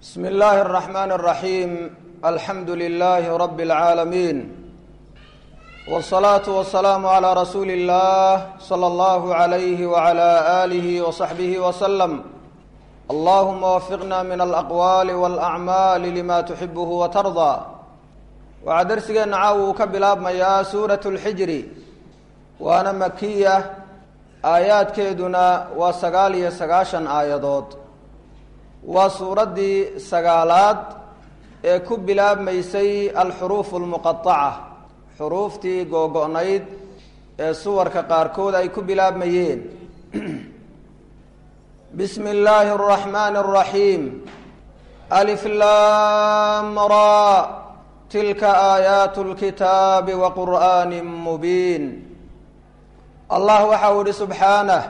بسم الله الرحمن الرحيم الحمد لله رب العالمين والصلاة والسلام على رسول الله صلى الله عليه وعلى آله وصحبه وسلم اللهم وفقنا من الأقوال والأعمال لما تحبه وترضى waxaa darsigeena caawa uu ka bilaabmayaa suuratu lxijri waana makiya aayaadkeeduna waa sagaal iyo sagaashan aayadood waa suuraddii sagaalaad ee ku bilaabmaysay alxuruufu almuqaaca xuruuftii googo-nayd ee suwarka qaarkood ay ku bilaabmayeen bismi illaahi araxmaani araxiim aliflamra tilka aayaatu lkitaabi wa qur'aani mubiin allah waxa uu ihi subxaanah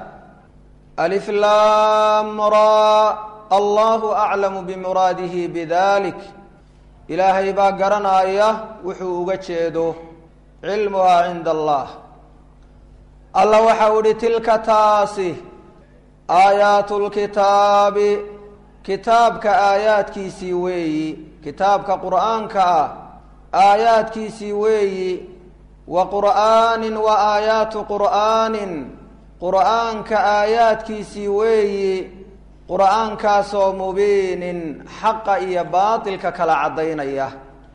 aliflamra allahu aclamu bimuraadihi bidalik ilaahay baa garanaya wuxuu uga jeedo cilmuhaa cinda allah allah waxa uu ihi tilka taasi aayaatu lkitaabi kitaabka aayaadkiisii weeyi kitaabka qur'aanka ah aayaadkiisii weeyi wa qur'aanin wa aayaatu qur'aanin qur'aanka aayaadkiisii weeyi qur'aankaasoo mubiinin xaqa iyo baatilka kala caddaynaya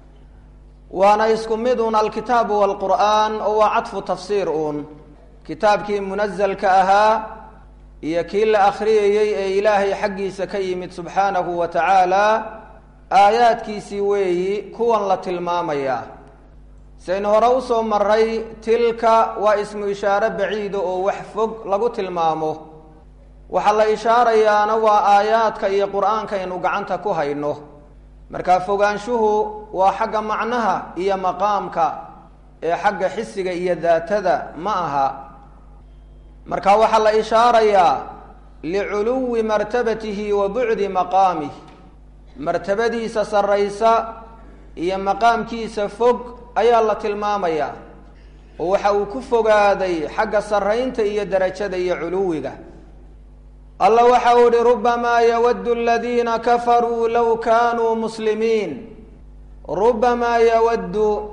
waana isku mid uun alkitaabu waalqur'aan oo waa cadfu tafsiir uun kitaabkii munasalka ahaa iyo kii la akhriyayey ee ilaahay xaggiisa ka yimid subxaanahu wa tacaala aayaadkiisii weeyi kuwan la tilmaamayaa saynu hore usoo maray tilka waa ismu ishaare baciida oo wax fog lagu tilmaamo waxaa la ishaarayaana waa aayaadka iyo qur-aanka aynu gacanta ku hayno markaa fogaanshuhu waa xagga macnaha iyo maqaamka ee xagga xisiga iyo daatada ma aha marka waxaa la ishaarayaa liculuwi martabatihi wa bucdi maqaamih martabadiisa sarraysa iyo maqaamkiisa fog ayaa la tilmaamayaa oo waxa uu ku fogaaday xagga sarraynta iyo darajada iyo culuwiga allah waxa uu ihi rubamaa yawaddu aladiina kafaruu low kaanuu muslimiin rubamaa yawaddu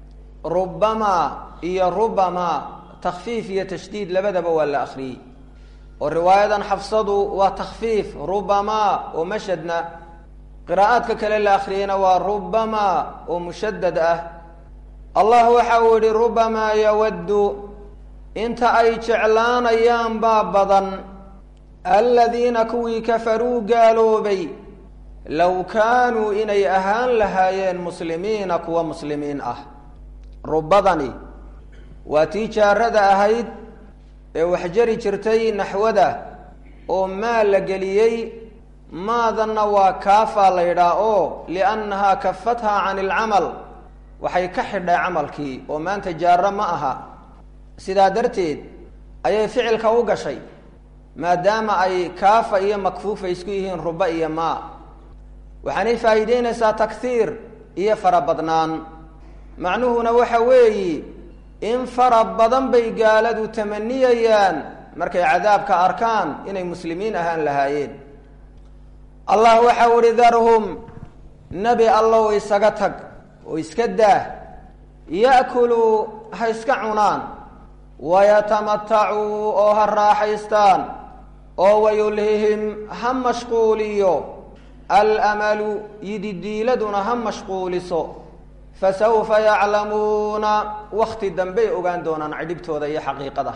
rubamaa iyo rubamaa takfiif iyo tashdiid labadaba waa la akhriyey oo riwaayadan xafsadu waa takfiif rubamaa oo mashadna qiraa'aadka kale la akhriyeyna waa rubamaa oo mushadad ah allah waxa uu yihi rubamaa yawaddu inta ay jeclaanayaan baa badan aladiina kuwii kafaruu gaaloobay low kaanuu inay ahaan lahaayeen muslimiina kuwa muslimiin ah rubadani waa tii jaarada ahayd ee wax jari jirtay naxwada oo maa la geliyey maadanna waa kaafaa la yidhaah oo liannahaa kafathaa can ilcamal waxay ka xidhay camalkii oo maanta jaaro ma aha sidaa darteed ayay ficilka u gashay maadaama ay kaafa iyo makfuufa isku yihiin ruba iyo maa waxaanay faa'iideynaysaa takhiir iyo farabadnaan macnuhuna waxa weeyi in fara badan bay gaaladu tamaniyayaan markay cadaabka arkaan inay muslimiin ahaan lahaayeen allah waxau ihi darhum nebi allow isaga tag oo iska daah ya'kuluu ha iska cunaan wayatamatacuu oo ha raaxaystaan oo wayulhihim ha mashquuliyo alamalu yididiiladuna ha mashquuliso fasawfa yaclamuuna wakti dambey ogaan doonaan cidhibtooda iyo xaqiiqada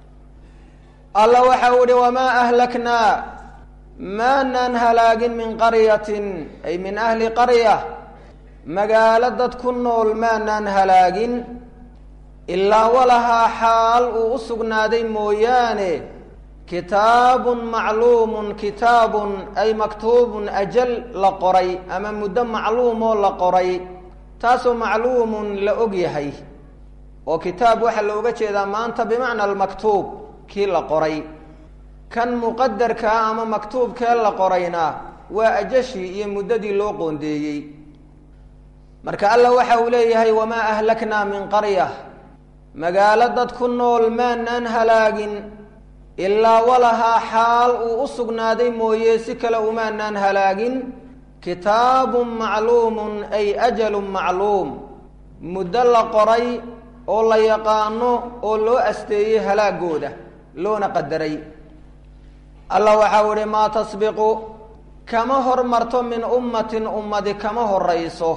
alla waxa uu ihi wamaa ahlaknaa maanaan halaagin min qaryatin ay min ahli qarya magaalo dad ku nool maanaan halaagin ilaa walahaa xaal uu u sugnaaday mooyaane kitaabun macluumun kitaabun ay maktuubun ajal la qoray ama muddo macluumoo la qoray taasoo macluumun la og yahay oo kitaab waxaa looga jeedaa maanta bimacna almaktuub kii la qoray kan muqadarkaa ama maktuubkee la qorayna waa ajashii iyo muddadii loo qoondeeyey marka alla waxa uu leeyahay wamaa ahlaknaa min qarya magaalo dad ku nool maanaan halaagin ilaa walahaa xaal uu u sugnaaday mooye si kale umaanaan halaagin kitaabun macluumun ay ajalun macluum muddo la qoray oo la yaqaano oo loo asteeyey halaagooda loona qadaray allah waxau ihi maa tasbiqu kama hormarto min ummatin ummadi kama horayso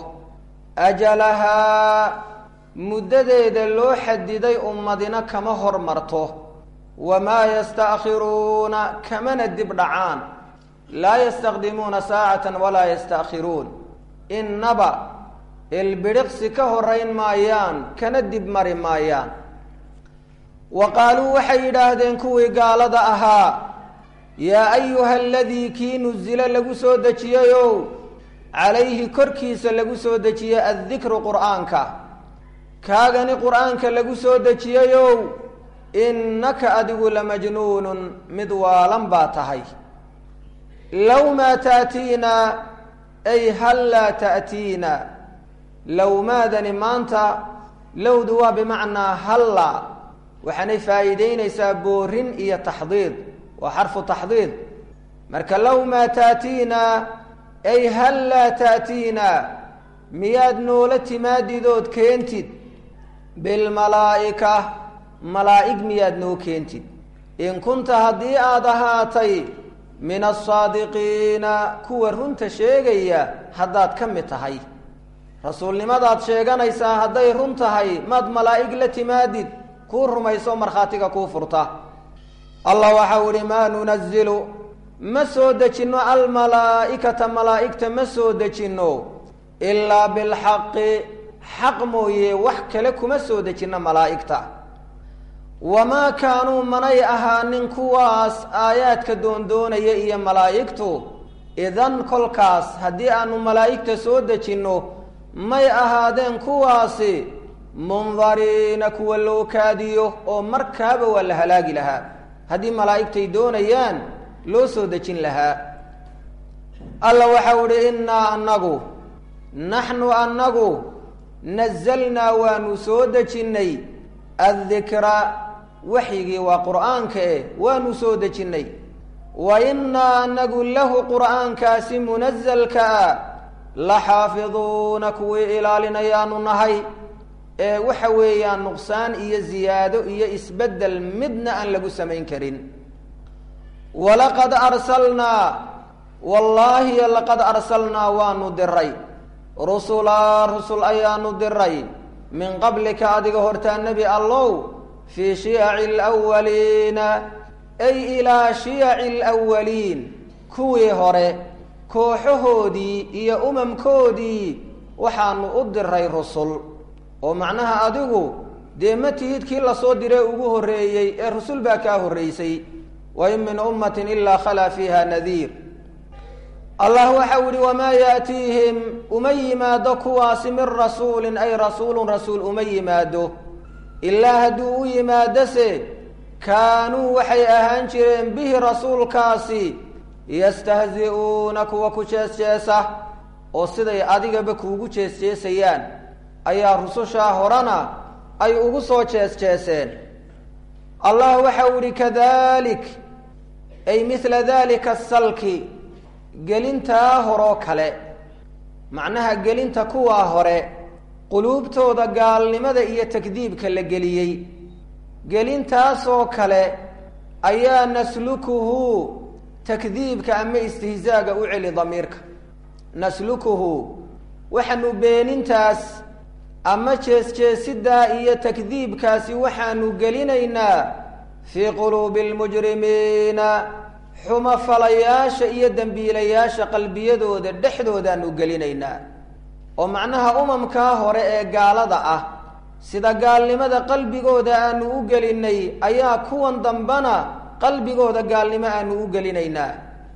ajalahaa muddadeeda loo xadiday ummadina kama hormarto wamaa yasta'khiruuna kamana dib dhacaan laa yastaqdimuuna saacatan walaa yasta'khiruun innaba ilbidhiqsi ka horayn maayaan kana dib mari maayaan wa qaaluu waxay yidhaahdeen kuwii gaalada ahaa yaa ayuha aladii kii nusilo lagu soo dejiyeyow calayhi korkiisa lagu soo dejiyey addikru qur'aanka kaagani qur'aanka lagu soo dejiyeyow innaka adigu lamajnuunun mid waalan baa tahay low maa ta'tiina ay hal laa ta'tiina low maadani maanta lowdu waa bimacnaa halla waxaanay faa'iideynaysaa boorin iyo taxdiid waa xarfu taxdiid marka low maa ta'tiina ay hal laa ta'tiina miyaad noola timaadidood keentid bilmalaa'ika malaa'ig miyaad noo keentid in kunta haddii aada ahaatay min asaadiqiina kuwa runta sheegaya haddaad ka mid tahay rasuulnimadaad sheeganaysaa hadday run tahay maad malaa'ig la timaadid kuu rumayso markhaatiga kuu furta allah waxau ihi maa nunazilu ma soo dejinno almalaa'ikata malaa'igta ma soo dejinno ilaa bilxaqi xaq mooye wax kale kuma soo dejinno malaa'igta wamaa kaanuu manay ahaanin kuwaas aayaadka doondoonaya iyo malaa'igtu idan kolkaas haddii aanu malaa'igta soo dejinno may ahaadeen kuwaasi mundariina kuwa loo kaadiyo oo markaaba waa la halaagi lahaa haddii malaa'igtay doonayaan loo soo dejin lahaa alla waxau idhi innaa annagu naxnu annagu nazalnaa waanu soo dejinnay addikra waxyigii waa qur'aanka eh waanu soo dejinnay wa innaa annagu lahu qur'aankaasi munasalka ah la xaafiduuna kuwii ilaalinayaanu nahay ee waxa weeyaan nuqsaan iyo ziyaado iyo isbeddel midna aan lagu samayn karin walaqad arsalnaa wallaahi laqad arsalnaa waanu diray rusulaa rusul ayaanu diray min qablika adiga hortaa nebi allow fii shiyaci alawaliina ay ilaa shiyaci alawaliin kuwii hore kooxahoodii iyo umamkoodii waxaanu u diray rusul oo macnaha adigu dee ma tihid kii lasoo diree ugu horreeyey ee rusul baa kaa horraysay wa in min ummatin ilaa khalaa fiiha nadiir allah waxau yihi wamaa yaatiihim uma yimaado kuwaasi min rasuulin ay rasuulun rasuul uma yimaado ilaa hadduu u yimaadose kaanuu waxay ahaan jireen bihi rasuulkaasi yastahzi'uuna kuwa ku jees-jeesa oo siday adigaba kuugu jees-jeesayaan ayaa rusushaa horena ay ugu soo jees-jeeseen allah waxau yihi kadalik ay mithla dalika asalki gelintaa horoo kale macnaha gelinta kuwaa hore quluubtooda gaalnimada iyo takdiibka la geliyey gelintaasoo kale ayaa naslukuhu takdiibka ama istihzaaga u celi damiirka naslukuhu waxaanu beenintaas ama jees-jeesidaa iyo takdiibkaasi waxaanu gelinaynaa fii quluubi almujrimiina xumafalayaasha iyo dembiilayaasha qalbiyadooda dhexdoodaanu gelinaynaa oo macnaha umamkaa hore ee gaalada ah sida gaalnimada qalbigooda aanu u gelinay ayaa kuwan dambana qalbigooda gaalnimo aanu u gelinaynaa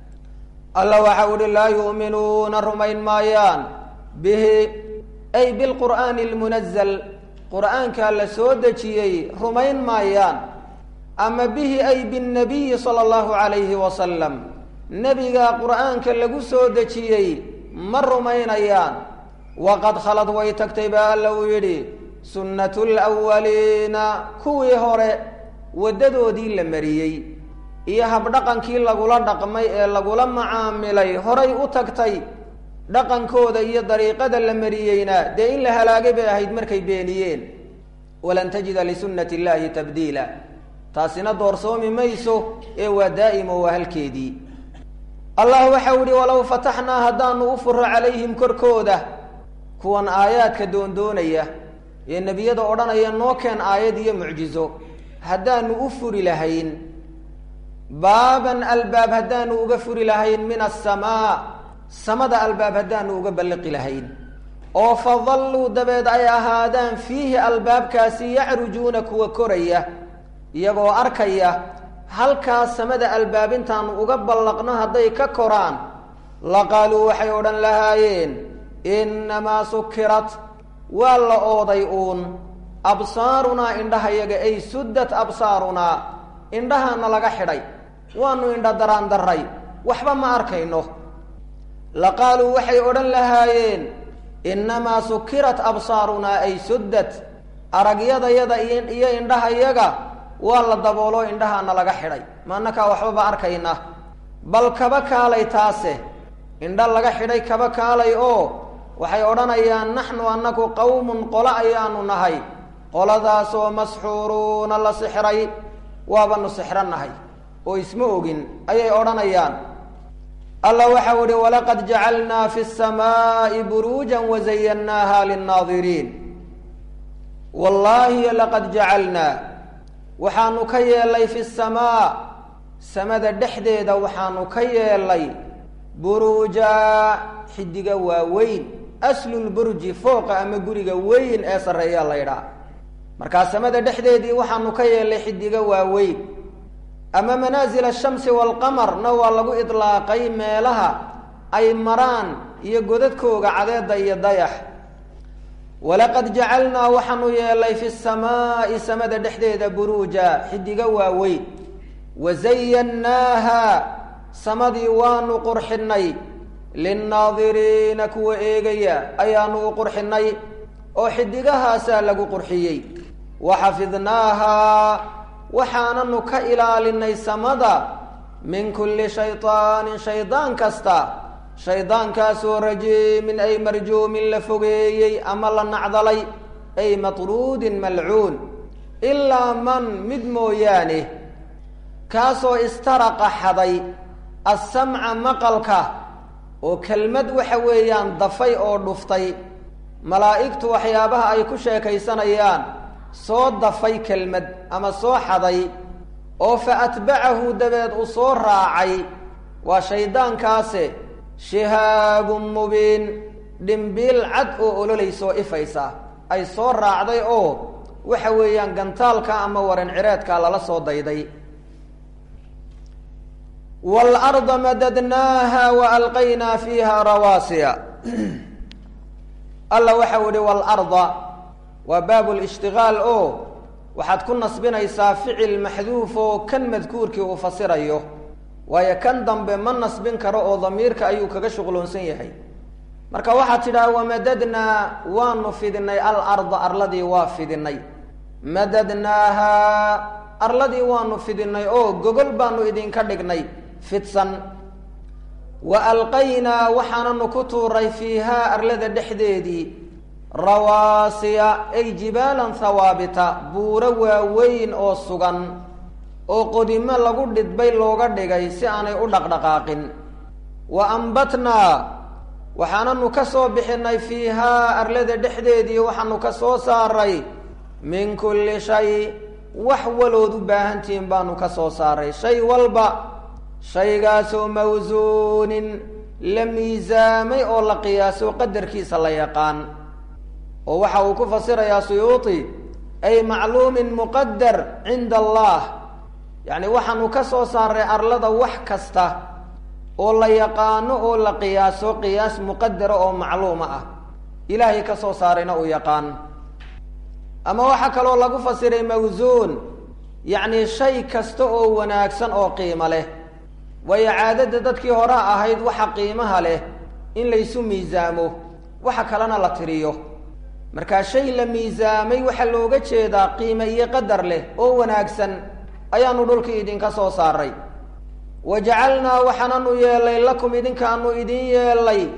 alla waxau uhi laa yu'minuuna rumayn maayaan bihi ay bilqur'aani almunazal qur'aankaa la soo dejiyey rumayn maayaan ama bihi ay binnabiyi sala allahu calayhi wasalam nebigaa qur'aanka lagu soo dejiyey ma rumaynayaan waqad khalad way tagtay baa alla uu yidhi sunnatu lwaliina kuwii hore waddadoodii la mariyey iyo habdhaqankii lagula dhaqmay ee lagula macaamilay horay u tagtay dhaqankooda iyo dariiqada la mariyeyna dee in la halaagay bay ahayd markay beeniyeen walan tajida lisunnati illaahi tabdiila taasina doorsoomi mayso ee waa daa'imo waa halkeedii allah waxau ihi walow fataxnaa haddaanu u furo calayhim korkooda kuwan aayaadka doondoonaya ee nebiyada odhanaya noo keen aayad iyo mucjizo haddaanu u furi lahayn baaban albaab haddaanu uga furi lahayn min asamaa samada albaab haddaanu uga balliqi lahayn oo fadalluu dabeed ay ahaadaan fiihi albaabkaasi yacrujuuna kuwa koraya iyagoo arkaya halkaas samada albaab intaanu uga ballaqno hadday ka koraan laqaaluu waxay odhan lahaayeen innamaa sukirat waa la ooday uun absaarunaa indhahayaga ay suddat absaarunaa indhahaana laga xidhay waanu indha daraan darray waxba ma arkayno laqaaluu waxay odhan lahaayeen innamaa sukirat absaarunaa ay suddat aragyadayada iyo indhahayaga waa la daboolo indhahaana laga xidhay maanakaa waxbaba arkayna bal kaba kaalay taase indha laga xidhay kaba kaalay oo waxay odhanayaan naxnu annaku qawmun qolo ayaanu nahay qoladaasoo masxuuruuna la sixray waabanu sixrannahay oo isma ogin ayay odhanayaan allah waxau ihi walaqad jacalnaa fi samaa'i buruujan wazayannaaha linnaadiriin wallaahi laqad jacalnaa waxaanu ka yeelay fi samaa samada dhexdeeda waxaanu ka yeelay buruuja xidiga waaweyn aslulburji fooqa ama guriga weyn ee sarreeyaa laydhaa markaa samada dhexdeedii waxaanu ka yeelay xidiga waaweyn ama manaazil ashamsi waalqamarna waa lagu idlaaqay meelaha ay maraan iyo godadkooga cadeeda iyo dayax walaqad jacalnaa waxaanu yeelay fi samaa'i samada dhexdeeda buruuja xidiga waaweyn wazayannaaha samadii waanu qurxinay linnaadiriina kuwa eegaya ayaanu u qurxinay oo xidigahaasaa lagu qurxiyey waxafidnaahaa waxaananu ka ilaalinay samada min kulli shayطaanin shaydaan kasta shaydaankaasoo rajiimin ay marjuumin la fogeeyey ama la nacdalay ay matruudin malcuun ilaa man mid mooyaane kaasoo istaraqa xaday assamca maqalka oo kelmad waxa weeyaan dafay oo dhuftay malaa'igtu waxyaabaha ay ku sheekaysanayaan soo dafay kelmad ama soo xaday oo fa atbacahu dabeed uu soo raacay waa shayddaankaase shihaabun mubiin dhimbiil cad oo ololaysoo ifaysa ay soo raacday oo waxa weeyaan gantaalka ama waran cireedka lala soo dayday waalarda madadnaaha wa alqaynaa fiiha rawaasiya alla waxau ihi waalarda waa baab lishtigaal oo waxaad ku nasbinaysaa ficil maxduuf oo kan madkuurkii uu fasirayo waayo kan dambe ma nasbin karo oo damiirka ayuu kaga shuqloonsan yahay marka waxaad tidhaha wamadadnaa waanu fidinay alarda arladii waa fidinay madadnaaha arladii waanu fidinay oo gogol baanu idinka dhignay fidsan wa alqaynaa waxaananu ku tuuray fiihaa arlada dhexdeedii rawaasiya ay jibaalan hawaabita buuro waaweyn oo sugan oo qodimo lagu dhidbay looga dhigay si aanay u dhaqdhaqaaqin wa ambatnaa waxaananu ka soo bixinay fiihaa arlada dhexdeedii waxaanu ka soo saaray min kulli shay wax walood u baahantihiin baanu ka soo saaray shay walba shaygaasoo mawsuunin la miisaamay oo la qiyaaso qadarkiisa la yaqaan oo waxa uu ku fasirayaa suyuuti ay macluumin muqadar cinda allah yacni waxaanu ka soo saaray arlada wax kasta oo la yaqaano oo la qiyaaso qiyaas muqadara oo macluuma ah ilaahay ka soo saarayna uu yaqaan ama waxaa kaloo lagu fasiray mawsuun yacni shay kasta oo wanaagsan oo qiimo leh waayo caadada dadkii hore ahayd waxa qiimaha leh in laysu miisaamo waxa kalena la tiriyo markaa shay la miisaamay waxaa looga jeedaa qiime iyo qadar leh oo wanaagsan ayaanu dhulkii idinka soo saaray wa jacalnaa waxaananu yeelay lakum idinkaanu idin yeelay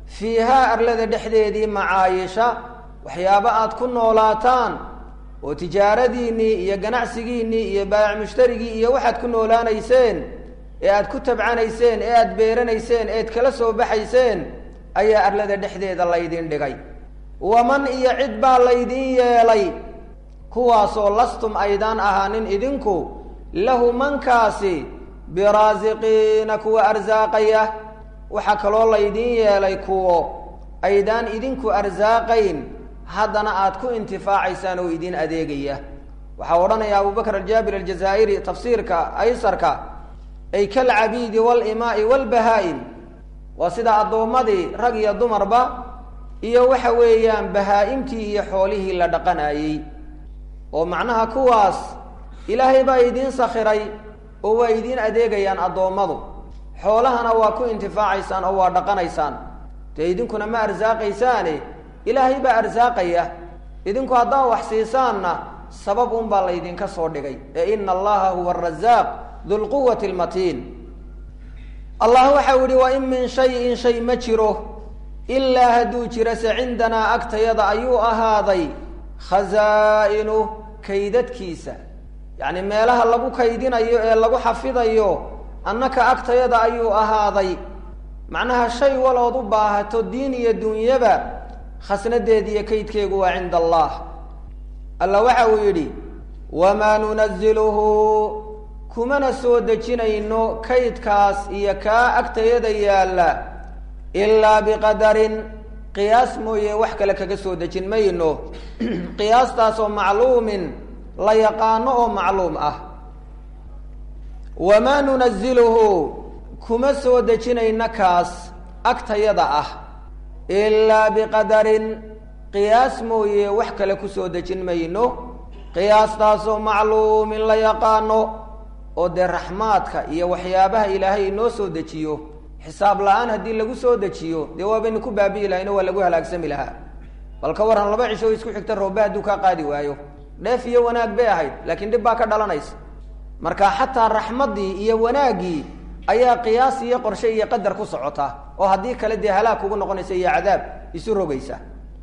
fiihaa arlada dhexdeedii macaayisha waxyaabo aad ku noolaataan oo tijaaradiinnii iyo ganacsigiinnii iyo baayac mushtarigii iyo waxaad ku noolaanayseen ee aad ku tabcanayseen ee aad beeranayseen eed kala soo baxayseen ayaa arlada dhexdeeda laydin dhigay waman iyo cid baa laydin yeelay kuwaasoo lastum aydaan ahaanin idinku lahu mankaasi biraasiqiina kuwa arsaaqaya waxaa kaloo laydin yeelay kuwo aydaan idinku arsaaqayn haddana aad ku intifaacaysaan oo idin adeegaya waxaa odhanaya abubakr aljaabir aljazaa'iri tafsiirka aysarka ay kalcabiidi walimaa'i walbahaa-im waa sida addoommadii rag iyo dumarba iyo waxa weeyaan bahaa-imtii iyo xoolihii la dhaqanayey oo macnaha kuwaas ilaahay baa idiin sakhiray oo waa idiin adeegayaan addoommadu xoolahana waa ku intifaacaysaan oo waa dhaqanaysaan dee idinkuna ma arsaaqaysaane ilaahay baa arsaaqaya idinku haddaan wax siisaanna sabab unbaa laydinka soo dhigay ee ina allaha huwa arasaaq dulquwati almatiin allah waxau yihi wa in min shayin shay ma jiro ilaa hadduu jirase cindanaa agtayada ayuu ahaaday khasaa-inu kaydadkiisa yacni meelaha lagu kaydinayo ee lagu xafidayo annaka agtayada ayuu ahaaday macnaha shay walood u baahato diin iyo dunyaba khasnadeed iyo kaydkeegu waa cinda allah alla waxa uu yidhi wamaa nunaziluhu kumana soo dejinayno kaydkaas iyo kaa agtayada yaalla ilaa biqadarin qiyaas mooye wax kale kaga soo dejin mayno qiyaastaasoo macluumin la yaqaano oo macluum ah wamaa nunaziluhu kuma soo dejinayno kaas agtayada ah ilaa biqadarin qiyaas mooye wax kale kusoo dejin mayno qiyaastaasoo macluumin la yaqaano oo dee raxmaadka iyo waxyaabaha ilaahay inoo soo dejiyo xisaab la-aan haddii lagu soo dejiyo dee waabaynu ku baabi'i lahayn oo waa lagu halaagsami lahaa bal ka waran laba cisho isku xigta roobba hadduu kaa qaadi waayo dheef iyo wanaag bay ahayd laakiin dhib baa ka dhalanaysa marka xataa raxmaddii iyo wanaaggii ayaa qiyaas iyo qorshe iyo qadar ku socota oo haddii kale dee halaag kugu noqonaysa iyo cadaab isu rogaysa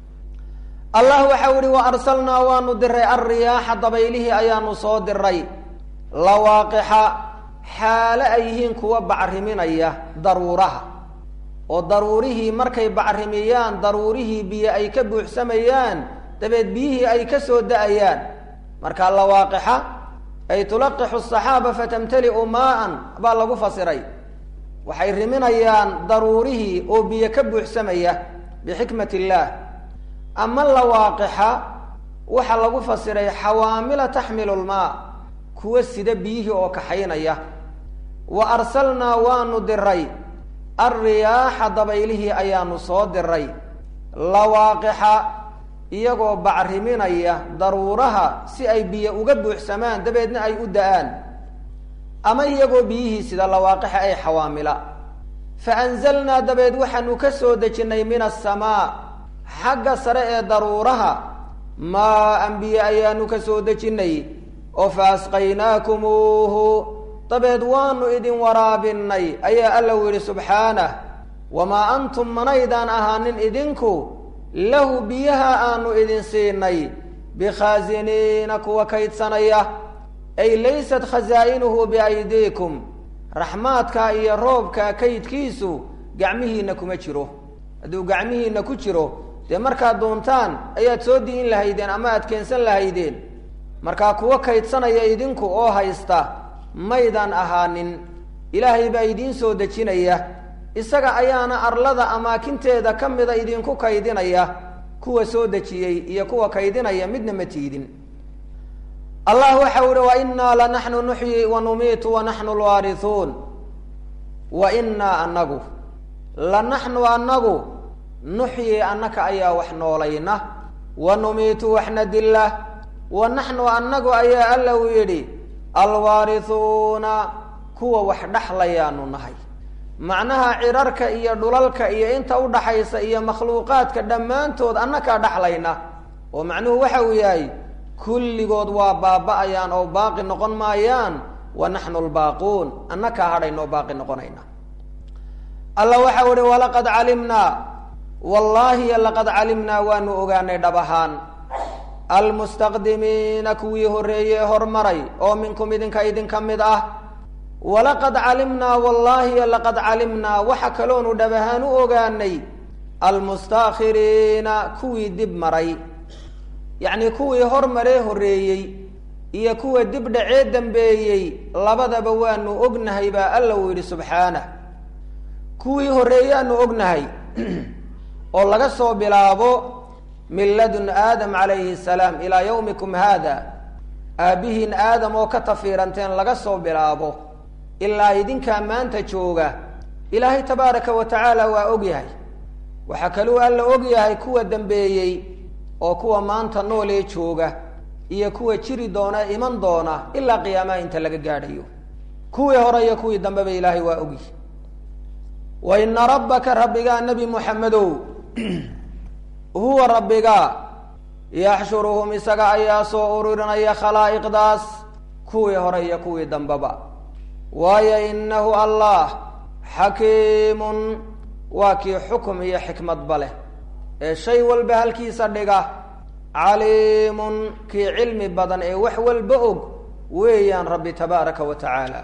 allah waxau ihi wa arsalnaa waanu diray alriyaaxa dabaylihii ayaanu soo diray lawaaqixa xaale ay yihiin kuwa bacriminaya daruuraha oo daruurihii markay bacrimiyaan daruurihii biyo ay ka buuxsamayaan dabeed biyihii ay ka soo da-ayaan marka lawaaqixa ay tulaqixu saxaaba fatamtali'u maa-an baa lagu fasiray waxay riminayaan daruurihii oo biyo ka buuxsamaya bixikmat illaah ama lawaaqixa waxaa lagu fasiray xawaamila taxmilu lmaa kuwa sida biyihii oo kaxaynaya wa arsalnaa waanu diray alriyaaxa dabaylihii ayaanu soo diray lawaaqixa iyagoo bacriminaya daruuraha si ay biyo uga buuxsamaan dabeedna ay u da-aan ama iyagoo biyihii sida lawaaqixa ay xawaamila fa anzalnaa dabeed waxaanu ka soo dejinnay min asamaa xagga sare ee daruuraha maa an biyo ayaanu ka soo dejinnay oo fa asqaynaakumuuhu dabeed waanu idin waraabinay ayaa alla u yidhi subxaanah wamaa antum manaydaan ahaanin idinku lahu biyaha aanu idin siinay bikhaasiniina kuwa kaydsanaya ay laysat khasaa'inuhu biaydiikum raxmaadka iyo roobka kaydkiisu gacmihiina kuma jiro hadduu gacmihiina ku jiro dee markaad doontaan ayaad soo di'in lahaydeen ama aad keensan lahaydeen markaa kuwa kaydsanaya idinku oo haysta maydaan ahaanin ilaahay baa idiin soo dejinaya isaga ayaana arlada amaakinteeda ka mida idinku kaydinaya kuwa soo dejiyey iyo kuwa kaydinaya midna ma tiidin allah waxau ihi wa innaa lanaxnu nuxyi wa numiitu wa naxnu lwaarisuun wa innaa anagu lanaxnu anagu nuxyi annaka ayaa wax noolayna wa numiitu waxna dilla wa naxnu annagu ayaa alla uu yidhi alwaarisuuna kuwa wax dhexlayaanu nahay macnaha cirarka iyo dhulalka iyo inta udhaxaysa iyo makhluuqaadka dhammaantood annakaa dhexlayna oo macnuhu waxa uu yahay kulligood waa baaba-ayaan oo baaqi noqon maayaan wa naxnu lbaaquun annakaa hadhaynoo baaqi noqonayna alla waxau ihi walaqad calimnaa wallaahi laqad calimnaa waanu ogaanay dhab ahaan almustaqdimiina kuwii horreeyey ee hormaray oo minkum idinka idinka mid ah walaqad calimnaa wallaahi laqad calimnaa waxa kaloonu dhab ahaan u ogaanay almustaakhiriina kuwii dib maray yacnii kuwii hormaree horreeyey iyo kuwa dib dhacee dambeeyey labadaba waanu ognahay baa alla uu yidhi subxaanah kuwii horreeyaanu ognahay oo laga soo bilaabo min ladun aadam calayhi salaam ilaa yawmikum haada aabbihiin aadam oo ka tafiiranteen laga soo bilaabo ilaa idinkaa maanta jooga ilaahay tabaaraka wa tacaala waa og yahay waxaa kaluu alla og yahay kuwa dambeeyey oo kuwa maanta noolee jooga iyo kuwa jiri doona iman doona ilaa qiyaamaha inta laga gaadhayo kuwii hore iyo kuwii dambeba ilaahay waa ogyahay wa ina rabbaka rabbigaa nebi muxamedow huwa rabbigaa yaxshuruhum isaga ayaa soo ururinaya khalaa'iqdaas kuwii hore iyo kuwii dambeba waayo inahu allah xakiimun waa kii xukum iyo xikmadba leh ee shay walba halkiisa dhiga caliimun kii cilmi badan ee wax walba og weeyaan rabbi tabaaraka wa tacaala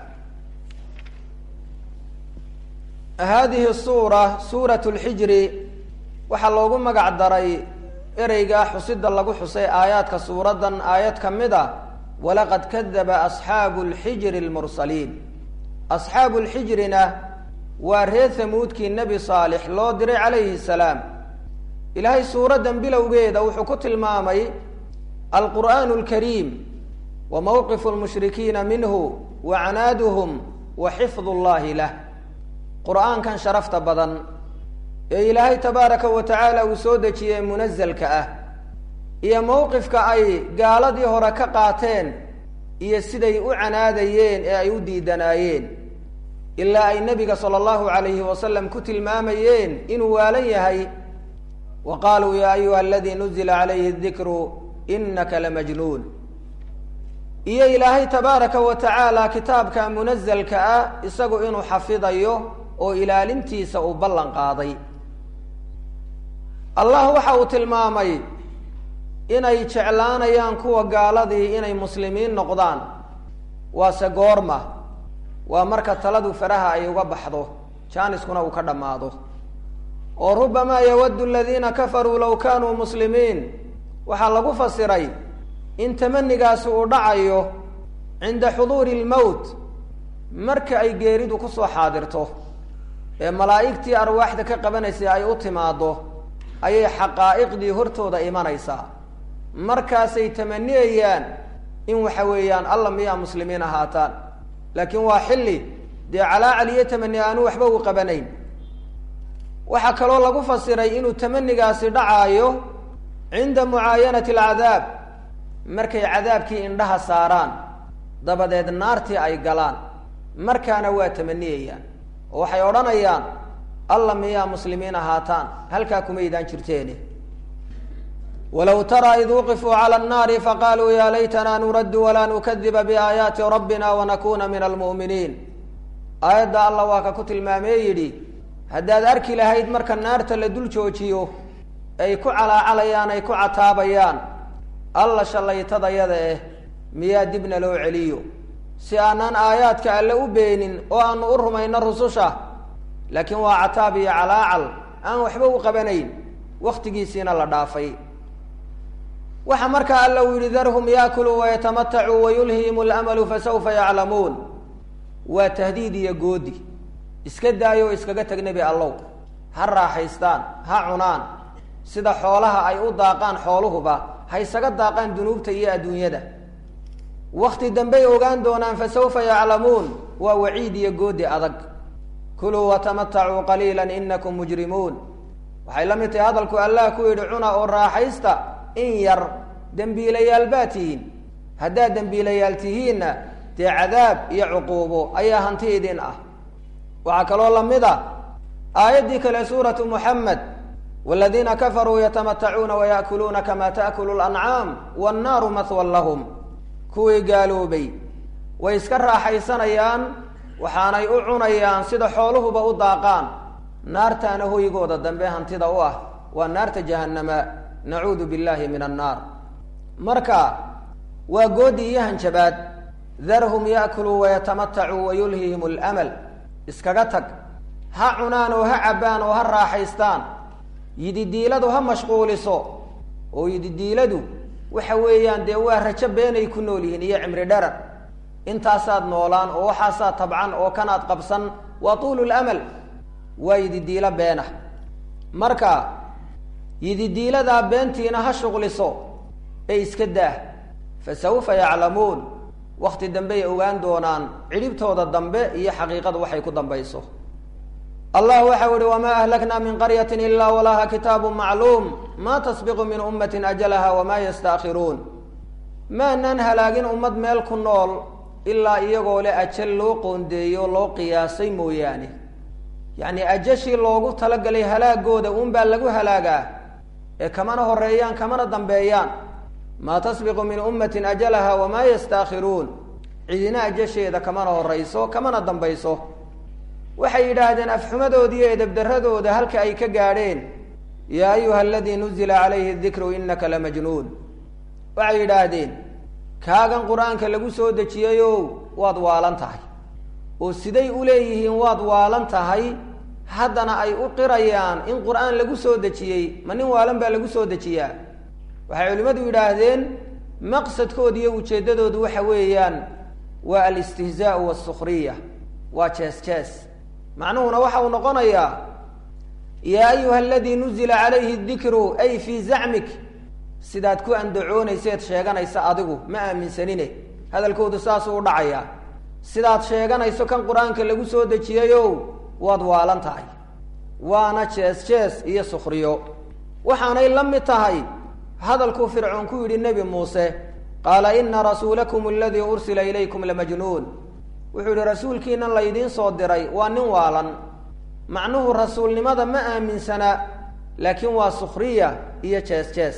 haadihi suura suurat lxijri waxaa loogu magac daray ereygaa xusida lagu xusay aayaadka suuraddan aayad ka mid a walaqad kadaba asxaabu lxijri lmursaliin asxaabu lxijrina waa reer hamuudkii nebi saalix loo diray calayhi salaam ilaahay suuraddan bilowgeeda wuxuu ku tilmaamay alqur'aanu alkariim wa mowqifu lmushrikiina minhu wa canaaduhum wa xifdu llahi lah qur'aankan sharafta badan ee ilaahay tabaaraka wa tacaala uu soo dejiyey munazalka ah iyo mowqifka ay gaaladii hore ka qaateen iyo siday u canaadayeen ee ay u diidanaayeen ilaa ay nebiga sala allahu calayhi wasalam ku tilmaamayeen inuu waalan yahay wa qaaluu yaa ayuha aladii nuzila calayhi dikru inaka lamajnuun iyo ilaahay tabaaraka wa tacaala kitaabka munazalka ah isagu inuu xafidayo oo ilaalintiisa uu ballan qaaday allah waxa uu tilmaamay inay jeclaanayaan kuwa gaaladii inay muslimiin noqdaan waase goorma waa marka taladu faraha ay uga baxdo jaaniskuna uu ka dhammaado oo rubamaa yawaddu aladiina kafaruu low kaanuu muslimiin waxaa lagu fasiray in tamanigaasi uu dhacayo cinda xuduuri lmowt marka ay geeridu kusoo xaadirto ee malaa'igtii arwaaxda ka qabanaysay ay u timaaddo ayay xaqaa'iqdii hortooda imanaysaa markaasay tamaniyayaan in waxa weeyaan alla miyaa muslimiin ahaataan laakiin waa xilli dee calaacal iyo tamani aanu waxba u qabanayn waxaa kaloo lagu fasiray inuu tamanigaasi dhacaayo cinda mucaayanati alcadaab markay cadaabkii indhaha saaraan dabadeed naartii ay galaan markaana waa tamaniyayaan oo waxay odhanayaan alla miyaa muslimiin ahaataan halkaa kumaydaan jirteeni walow taraa id wuqifuu cala annaari faqaaluu yaa laytanaa nuraddu walaa nukadiba biaayaati rabbina wanakuna min almu'miniin aayadda alla waa ka ku tilmaamee yidhi haddaad arki lahayd marka naarta la dul joojiyo ay ku calaacalayaan ay ku cataabayaan alla shallaytadayada eh miyaa dibna loo celiyo si aanaan aayaadka alle u beenin oo aanu u rumayno rususha laakiin waa cataab iyo calaacal aan waxba u qabanayn wakhtigiisiina la dhaafay waxa markaa alla uu yihi darhum yaakuluu wayatamatacuu wayulhihim lamalu fasawfa yaclamuun waa tahdiid iyo goodi iska daayo o iskaga tag nebi allow ha raaxaystaan ha cunaan sida xoolaha ay u daaqaan xooluhuba ha isaga daaqaan dunuubta iyo adduunyada wakti dambey ogaan doonaan fasawfa yaclamuun waa waciid iyo goodi adag kuluu watamatacuu qaliila inakum mujrimuun waxay la mid tahay hadalku allah ku yidhi cuna oo raaxaysta in yar dembiilayaal baa tihiin haddaad dembiilayaal tihiinna dee cadaab iyo cuquubo ayaa hanti idin ah waxaa kaloo lamid a aayaddii kale suuratu muxamed waladiina kafaruu yatamatacuuna waya'kuluuna kama ta'kulu lancaam wannaaru mahwan lahum kuwii gaaloobay way iska raaxaysanayaan waxaanay u cunayaan sida xooluhuba u daaqaan naartaana hoygooda dambe hantida u ah waa naarta jahannama nacuudu billahi min annaar marka waa goodi iyo hanjabaad darhum yaakuluu wayatamatacuu wayulhihim alamal iskaga tag ha cunaan oo ha cabbaan oo ha raaxaystaan yididiiladu ha mashquuliso oo yididiiladu waxa weeyaan dee waa rajo beenay ku nool yihiin iyo cimri dharar intaasaad noolaan oo waxaasaad tabcan oo kanaad qabsan waa tuulu lamal waa yididiilo beena marka yididiiladaa beentiina ha shuqliso ee iska daah fa sawfa yaclamuun wakti dambey ogaan doonaan cidhibtooda dambe iyo xaqiiqadu waxay ku dambayso allah waxau ihi wamaa ahlaknaa min qaryati ilaa walaha kitaabu macluum ma tasbiqu min ummatin ajalaha wamaa yastaakhiruun maanaan halaagin ummad meel ku nool ilaa iyagoo le ajal loo qoondeeyo loo qiyaasay mooyaane yacni ajashii loogu talagalay halaagooda uunbaa lagu halaagaa ee kamana horeeyaan kamana dambeeyaan maa tasbiqu min ummatin ajalaha wamaa yastaakhiruun cidina ajasheeda kamana horeyso kamana dambayso waxay yidhaahdeen afxumadooda iyo edebdaradooda halka ay ka gaadheen yaa ayuha aladii nuzila calayhi dikru inaka lamajnuun waxay yidhaahdeen kaagan qur-aanka lagu soo dejiyayow waad waalan tahay oo siday u leeyihiin waad waalan tahay haddana ay u qirayaan in qur-aan lagu soo dejiyey ma nin waalan baa lagu soo dejiyaa waxay culimmadu yidhaahdeen maqsadkooda iyo ujeeddadoodu waxa weeyaan waa alistihzaau wasukhriya waa jees jees macnuhuna waxa uu noqonayaa yaa ayuha aladii nuzila calayhi dikru ay fii zacmik sidaad ku andacoonayseed sheeganaysa adigu ma aaminsanine hadalkoodu saasuu u dhacayaa sidaad sheeganayso kan qur-aanka lagu soo dejiyayow waad waalan tahay waana jees jees iyo sukhriyo waxaanay la mid tahay hadalkuu fircoon ku yidhi nebi muuse qaala ina rasuulakum aladii ursila ilaykum lamajnuun wuxuu yihi rasuulkiinan laydiin soo diray waa nin waalan macnuhu rasuulnimada ma aaminsana laakiin waa sukhriya iyo jees jees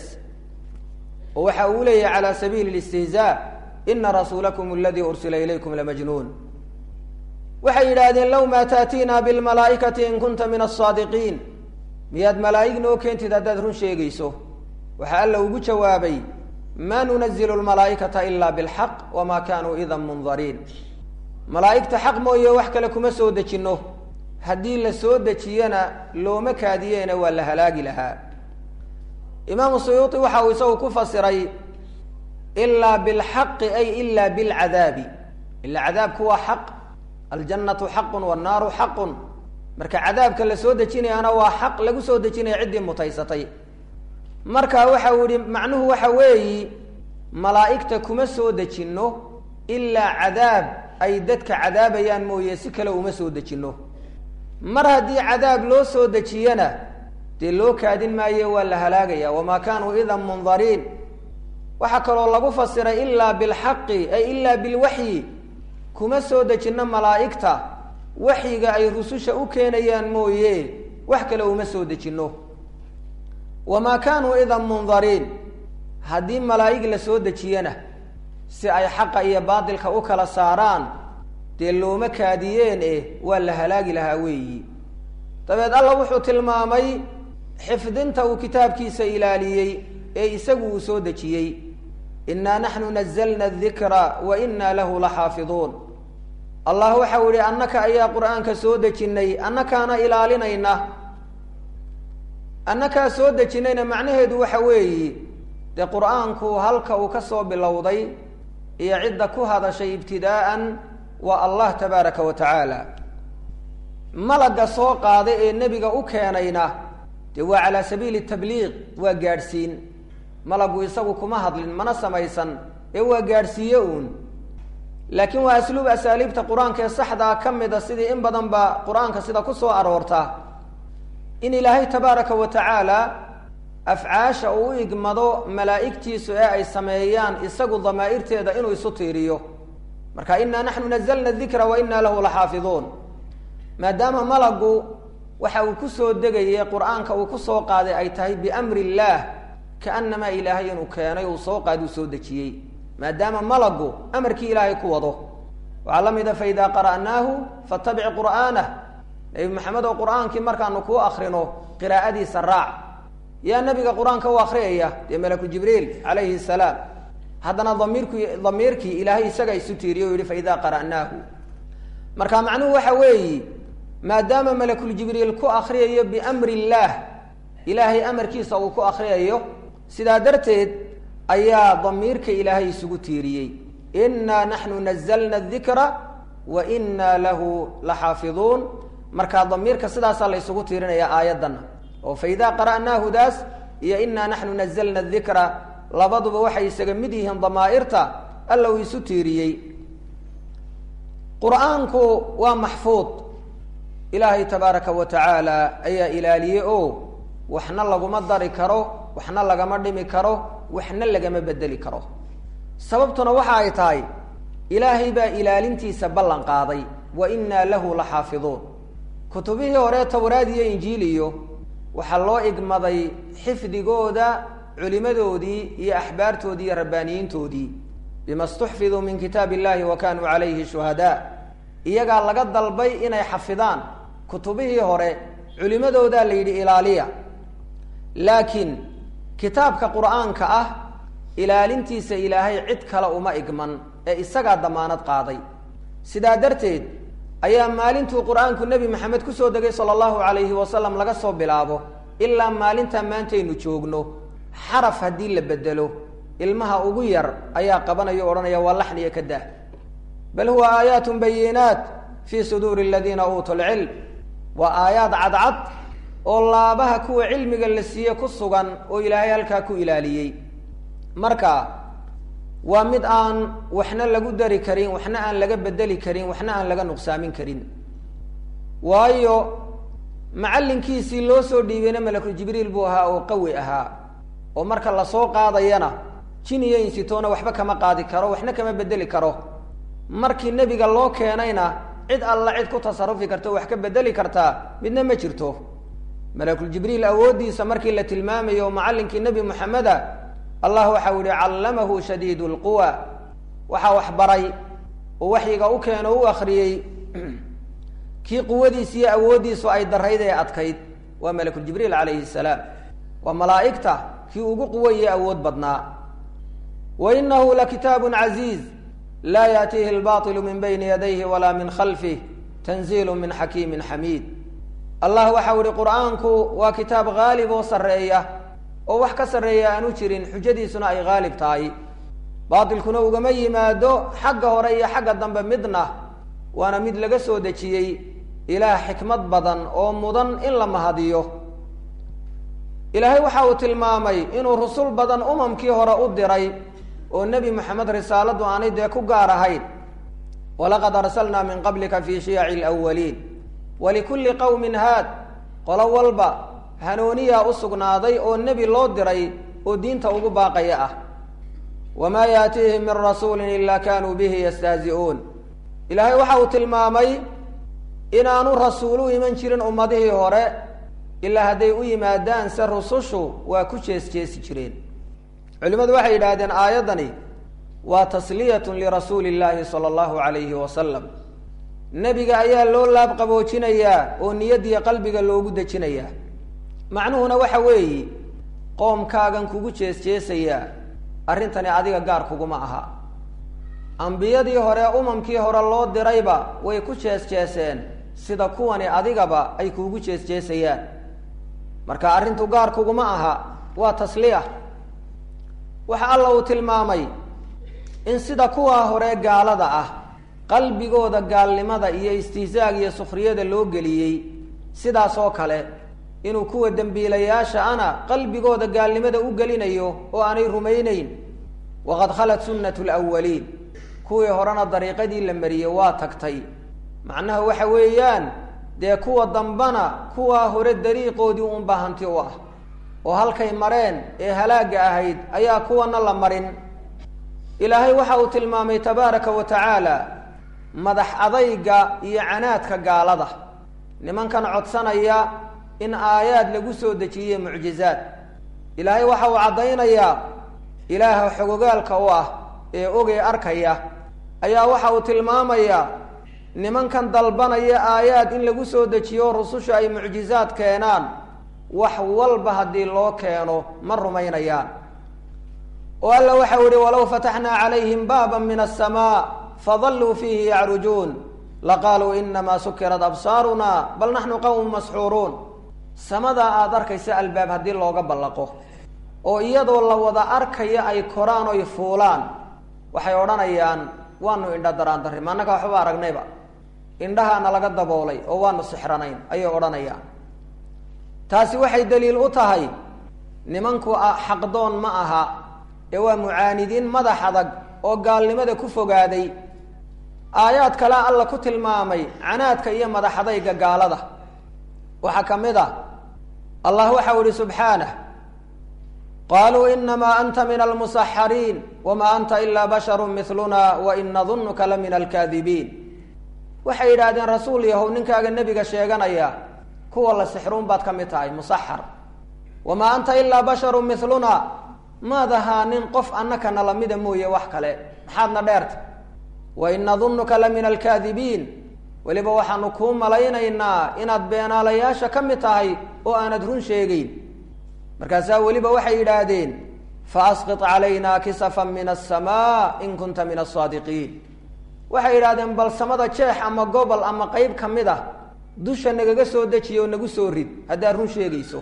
oo waxa uu leeyahay calaa sabiili listihzaa ina rasuulakum aladii ursila ilaykum lamajnuun waxay yidhaahdeen low maa taatiina bilmalaa'ikati in kunta min asaadiqiin miyaad malaa'ig noo keentid haddaad run sheegayso waxaa alla ugu jawaabay ma nunazilu lmalaa'ikata ila bilxaq wamaa kanuu idan mundariin malaa'igta xaq mooye wax kale kuma soo dejinno haddii la soo dejiyana looma kaadiyeena waa la halaagi lahaa imaamu suyuuti waxa uu isagu ku fasiray ilaa bilxaqi ay ila bilcadaabi ila cadaabku waa xaq aljannatu xaqun wannaaru xaqun marka cadaabka la soo dejinayaana waa xaq lagu soo dejinaya ciddii mutaysatay marka waxa uu yihi macnuhu waxa weeyi malaa'igta kuma soo dejinno ilaa cadaab ay dadka cadaabayaan mooye si kale uma soo dejinno mar haddii cadaab loo soo dejiyana dee loo kaadin maaye waa la halaagaya wamaa kaanuu idan mundariin waxaa kaloo lagu fasiray ilaa bilxaqi ay ilaa bilwaxyi kuma soo dejinno malaa'igta waxyiga ay rususha u keenayaan mooye wax kale uma soo dejinno wamaa kaanuu idan mundariin haddii malaa'ig la soo dejiyana si ay xaqa iyo baatilka u kala saaraan dee looma kaadiyeen eh waa la halaagi lahaa weeyi dabeed alla wuxuu tilmaamay xifdinta uu kitaabkiisa ilaaliyey ee isagu uu soo dejiyey innaa naxnu nazalna adikra wa innaa lahu la xaafiduun allah waxau yihi annaka ayaa qur-aanka soo dejinnay annakaana ilaalinayna annakaa soo dejinayna macnaheedu waxa weeyi dee qur-aanku halka uu ka soo bilowday iyo cidda ku hadashay ibtidaa'an waa allah tabaaraka wa tacaala malagga soo qaaday ee nebiga u keenayna dee waa calaa sabiili tabliiq waa gaadhsiin malaggu isagu kuma hadlin mana samaysan ee waa gaadhsiiye uun laakiin waa asluub asaaliibta qur-aanka ee saxdaa ka mida sidii in badan ba qur-aanka sida ku soo aroorta in ilaahay tabaaraka wa tacaala afcaasha uu u igmado malaa'igtiisu ee ay sameeyaan isagu damaa'irteeda inuu isu tiiriyo marka innaa naxnu nazalna dikra wa innaa lahu laxaafiduun maadaama malaggu waxa uu kusoo degayay qur-aanka uu kusoo qaaday ay tahay biamri illaah kaanamaa ilaahay inuu keenay uu soo qaadi uu soo dejiyey maadaama malaggu amarkii ilaahay ku wado waxaa la mida fa idaa qara'naahu fatabic qur'aanah nebi maxamed oo qur-aankii markaanu kuu akrino qiraa'adiisa raac yaa nabiga qur-aanka u akriyaya dee malaku jibriil calayhi salaam haddana damiirku damiirkii ilaahay isaga isu tiiriye o yihi faida qara'naahu marka macnuhu waxa weeyi maadaama malakuljibriil ku akriyayo biamri illaah ilaahay amarkiisa uu ku akriyayo sidaa darteed ayaa damiirka ilaahay isugu tiiriyey inaa naxnu nazalna dikra wa inaa lahu laxaafiduun marka damiirka sidaasaa la ysugu tiirinaya aayadana oo faida qara'naahu daas iyo inaa naxnu nazalna dikra labaduba waxay isaga mid yihiin damaa'irta alla uu isu tiiriyey qur-aanku waa maxfuud ilaahay tabaaraka wa tacaala ayaa ilaaliyey oo waxna laguma dari karo waxna lagama dhimi karo waxna lagama bedeli karo sababtuna waxa ay tahay ilaahay baa ilaalintiisa ballan qaaday wa inaa lahu la xaafiduun kutubihii hore tawraad iyo injiil iyo waxaa loo igmaday xifdigooda culimadoodii iyo axbaartoodii iyo rabbaaniyiintoodii bima stuxfiduu min kitaab illahi wa kanuu calayhi shuhadaa iyagaa laga dalbay inay xafidaan kutubihii hore culimadoodaa la yidhi ilaaliya laakiin kitaabka qur-aanka ah ilaalintiisa ilaahay cid kale uma igman ee isagaa damaanad qaaday sidaa darteed ayaa maalintuu qur-aanku nebi maxamed kusoo degay sala allahu calayhi wasalam laga soo bilaabo ilaa maalintaa maantaynu joogno xaraf haddii la bedelo ilmaha ugu yar ayaa qabanaya o odhanaya waa laxniya ka dah bal huwa aayaatun bayinaat fii suduuri aladiina uutuu lcilm waa aayaad cadcad oo laabaha kuwa cilmiga la siiye ku sugan oo ilaahay halkaa ku ilaaliyey marka waa mid aan waxna lagu dari karin waxna aan laga bedeli karin waxna aan laga nuqsaamin karin waayo macallinkiisii loo soo dhiibeyna malakul jibriil buu ahaa oo qawi ahaa oo marka lasoo qaadayana jin iyo insitoona waxba kama qaadi karo waxna kama bedeli karo markii nebiga loo keenayna cid alla cid ku tasarufi karta o wax ka bedeli kartaa midna ma jirto malakuljibriil awooddiisa markii la tilmaamayo macallinkii nebi moxameda allah waxau yihi callamahu shadiid lquwa waxaa wax baray oo waxyiga u keeno u akriyey kii quwadiis iyo awooddiisu ay darayd ee adkayd waa malakuljibriil calayhi salaam waa malaa'igta kii ugu quwaye awood badnaa wa inahu lakitaabu caziiz laa yaatiihi albailu min bayni yadayhi walaa min khalfih tanziilu min xakiimin xamiid allah waxau ihi qur-aanku waa kitaab haalib oo sarreeya oo wax ka sarreeya aanu jirin xujadiisuna ay haalib tahay baatilkuna ugama yimaado xagga hore iyo xagga dambe midna waana mid laga soo dejiyey ilaah xikmad badan oo mudan in la mahadiyo ilaahay waxa uu tilmaamay inuu rusul badan umamkii hore u diray oo nebi moxamed risaaladu aanay dee ku gaar ahayn walaqad arsalnaa min qablika fi shiyaci lwaliin walikulli qowmin haad qolo walba hanuuniyaa u sugnaaday oo nebi loo diray oo diinta ugu baaqaya ah wamaa yaatiihim min rasuulin ilaa kanuu bihi yastahzi'uun ilaahay waxa uu tilmaamay inaanu rasuul u iman jirin ummadihii hore ilaa hadday u yimaadaan se rusushu waa ku jees jeesi jireen culimadu waxay yidhaahdeen aayaddani waa tasliyatun lirasuuli illaahi sala allahu calayhi wasalam nebiga ayaa loo laab qaboojinayaa oo niyadiyo qalbiga loogu dejinayaa macnuhuna waxa weeyi qoomkaagan kugu jees jeesayaa arrintani adiga gaar kuguma aha ambiyadii hore umamkii hore loo dirayba way ku jees jeeseen sida kuwani adigaba ay kuugu jees jeesayaan marka arrintu gaar kuguma aha waa tasliya waxa alla uu tilmaamay in sida kuwaa hore gaalada ah qalbigooda gaalnimada iyo istihzaag iyo sukhriyada loo geliyey sidaas oo kale inuu kuwa dembiilayaasha ana qalbigooda gaalnimada u gelinayo oo aanay rumayneyn waqad khalat sunnatu lwaliin kuwii horena dariiqadii la mariyey waa tagtay macnaha waxa weeyaan dee kuwa dambana kuwaa hore dariiqoodii unbaa hanti u ah oo halkay mareen ee halaagga ahayd ayaa kuwana la marin ilaahay waxa uu tilmaamay tabaaraka wa tacaala madax adayga iyo canaadka gaalada nimankan codsanaya in aayaad lagu soo dejiye mucjizaad ilaahay waxa uu caddaynayaa ilaaha xogogaalka u ah ee ogey arkaya ayaa waxa uu tilmaamayaa nimankan dalbanaya aayaad in lagu soo dejiyo rususha ay mucjizaad keenaan wax walba haddii loo keeno ma rumaynayaan oo alla waxau yihi walow fataxnaa calayhim baaba min aلsamaa fadalluu fiihi yacrujuun laqaaluu inamaa sukirat absaaruna bal naxnu qawmu masxuuruun samadaa aada arkaysa albaab haddii looga ballaqo oo iyadoo la wada arkaya ay koraan oy fuulaan waxay odhanayaan waanu indha daraan darri maannaka waxba aragnayba indhahaana laga daboolay oo waanu sixranayn ayay odhanayaan taasi waxay daliil u tahay nimanku xaqdoon ma aha ee waa mucaanidiin madax adag oo gaalnimada ku fogaaday aayaad kale alla ku tilmaamay canaadka iyo madaxadayga gaalada waxaa ka mid ah allah waxau ihi subxaanah qaluu inamaa anta min almusaxariin wama anta ilaa basharu miluna wain nadunuka la min alkaadibiin waxay yidhaahdeen rasuul yahow ninkaaga nebiga sheeganaya kuwa la sixruun baad ka mid tahay musaxar wamaa anta ilaa basharu miluna maad ahaa nin qof annakana lamida mooye wax kale maxaadna dheerta wain nadunuka la min alkaadibiin weliba waxaanu kuu malaynaynaa inaad beenaalayaasha ka mid tahay oo aanad run sheegeyn markaasaa weliba waxay yidhaahdeen faasqit calayna kisafan min asamaa in kunta min asaadiqiin waxay yidhahdeen bal samada jeex ama gobol ama qeyb ka mid ah dusha nagaga soo dejiya oo nagu soo rid haddaad run sheegayso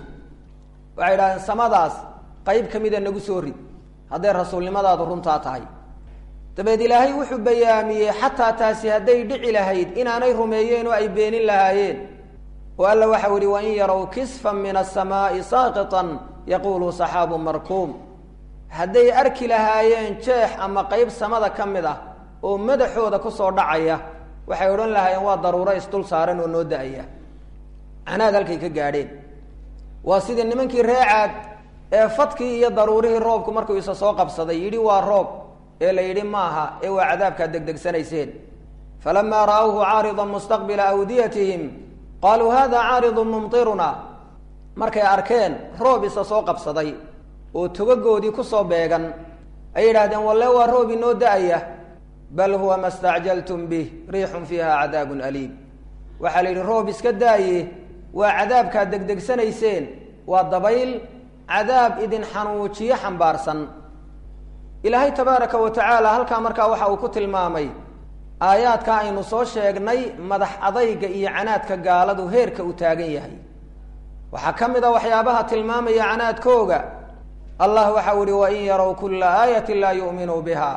waxay yidhahdeen samadaas qeyb ka mida nagu soo rid hadday rasuulnimadaadu runtaa tahay dabeed ilaahay wuxuu bayaamiyey xataa taasi hadday dhici lahayd inaanay rumeeyeen oo ay beenin lahaayeen oo alla waxau yihi wain yarow kisfan min asamaai saaqitan yaqulu saxaabu markuum hadday arki lahaayeen jeex ama qeyb samada ka mid ah oo madaxooda kusoo dhacaya waxay odhan lahaayeen waa daruuro isdul saaran oo noo da-aya canaad halkay ka gaadheen waa sidii nimankii reecaad ee fadkii iyo daruurihii roobku markuu isa soo qabsaday yidhi waa roob ee la yidhi maaha ee waa cadaabkaad degdegsanayseen falamaa ra'awhu caaridan mustaqbila awdiyatihim qaaluu hada caaridun mumtiruna markay arkeen roob isa soo qabsaday oo togagoodii kusoo beegan ay yidhahdeen walle waa roob inoo da-aya bal huwa ma stacjaltum bih riixun fiiha cadaabun aliim waxaa la yidhi roob iska daaye waa cadaabkaad degdegsanayseen waa dabayl cadaab idin xanuujiyo xambaarsan ilaahay tabaaraka wa tacaala halkaa markaa waxa uu ku tilmaamay aayaadka aynu soo sheegnay madax adayga iyo canaadka gaaladu heerka uu taagan yahay waxaa ka mid a waxyaabaha tilmaamaya canaadkooga allah waxau ihi wain yarow kulla aayatin laa yu'minuu biha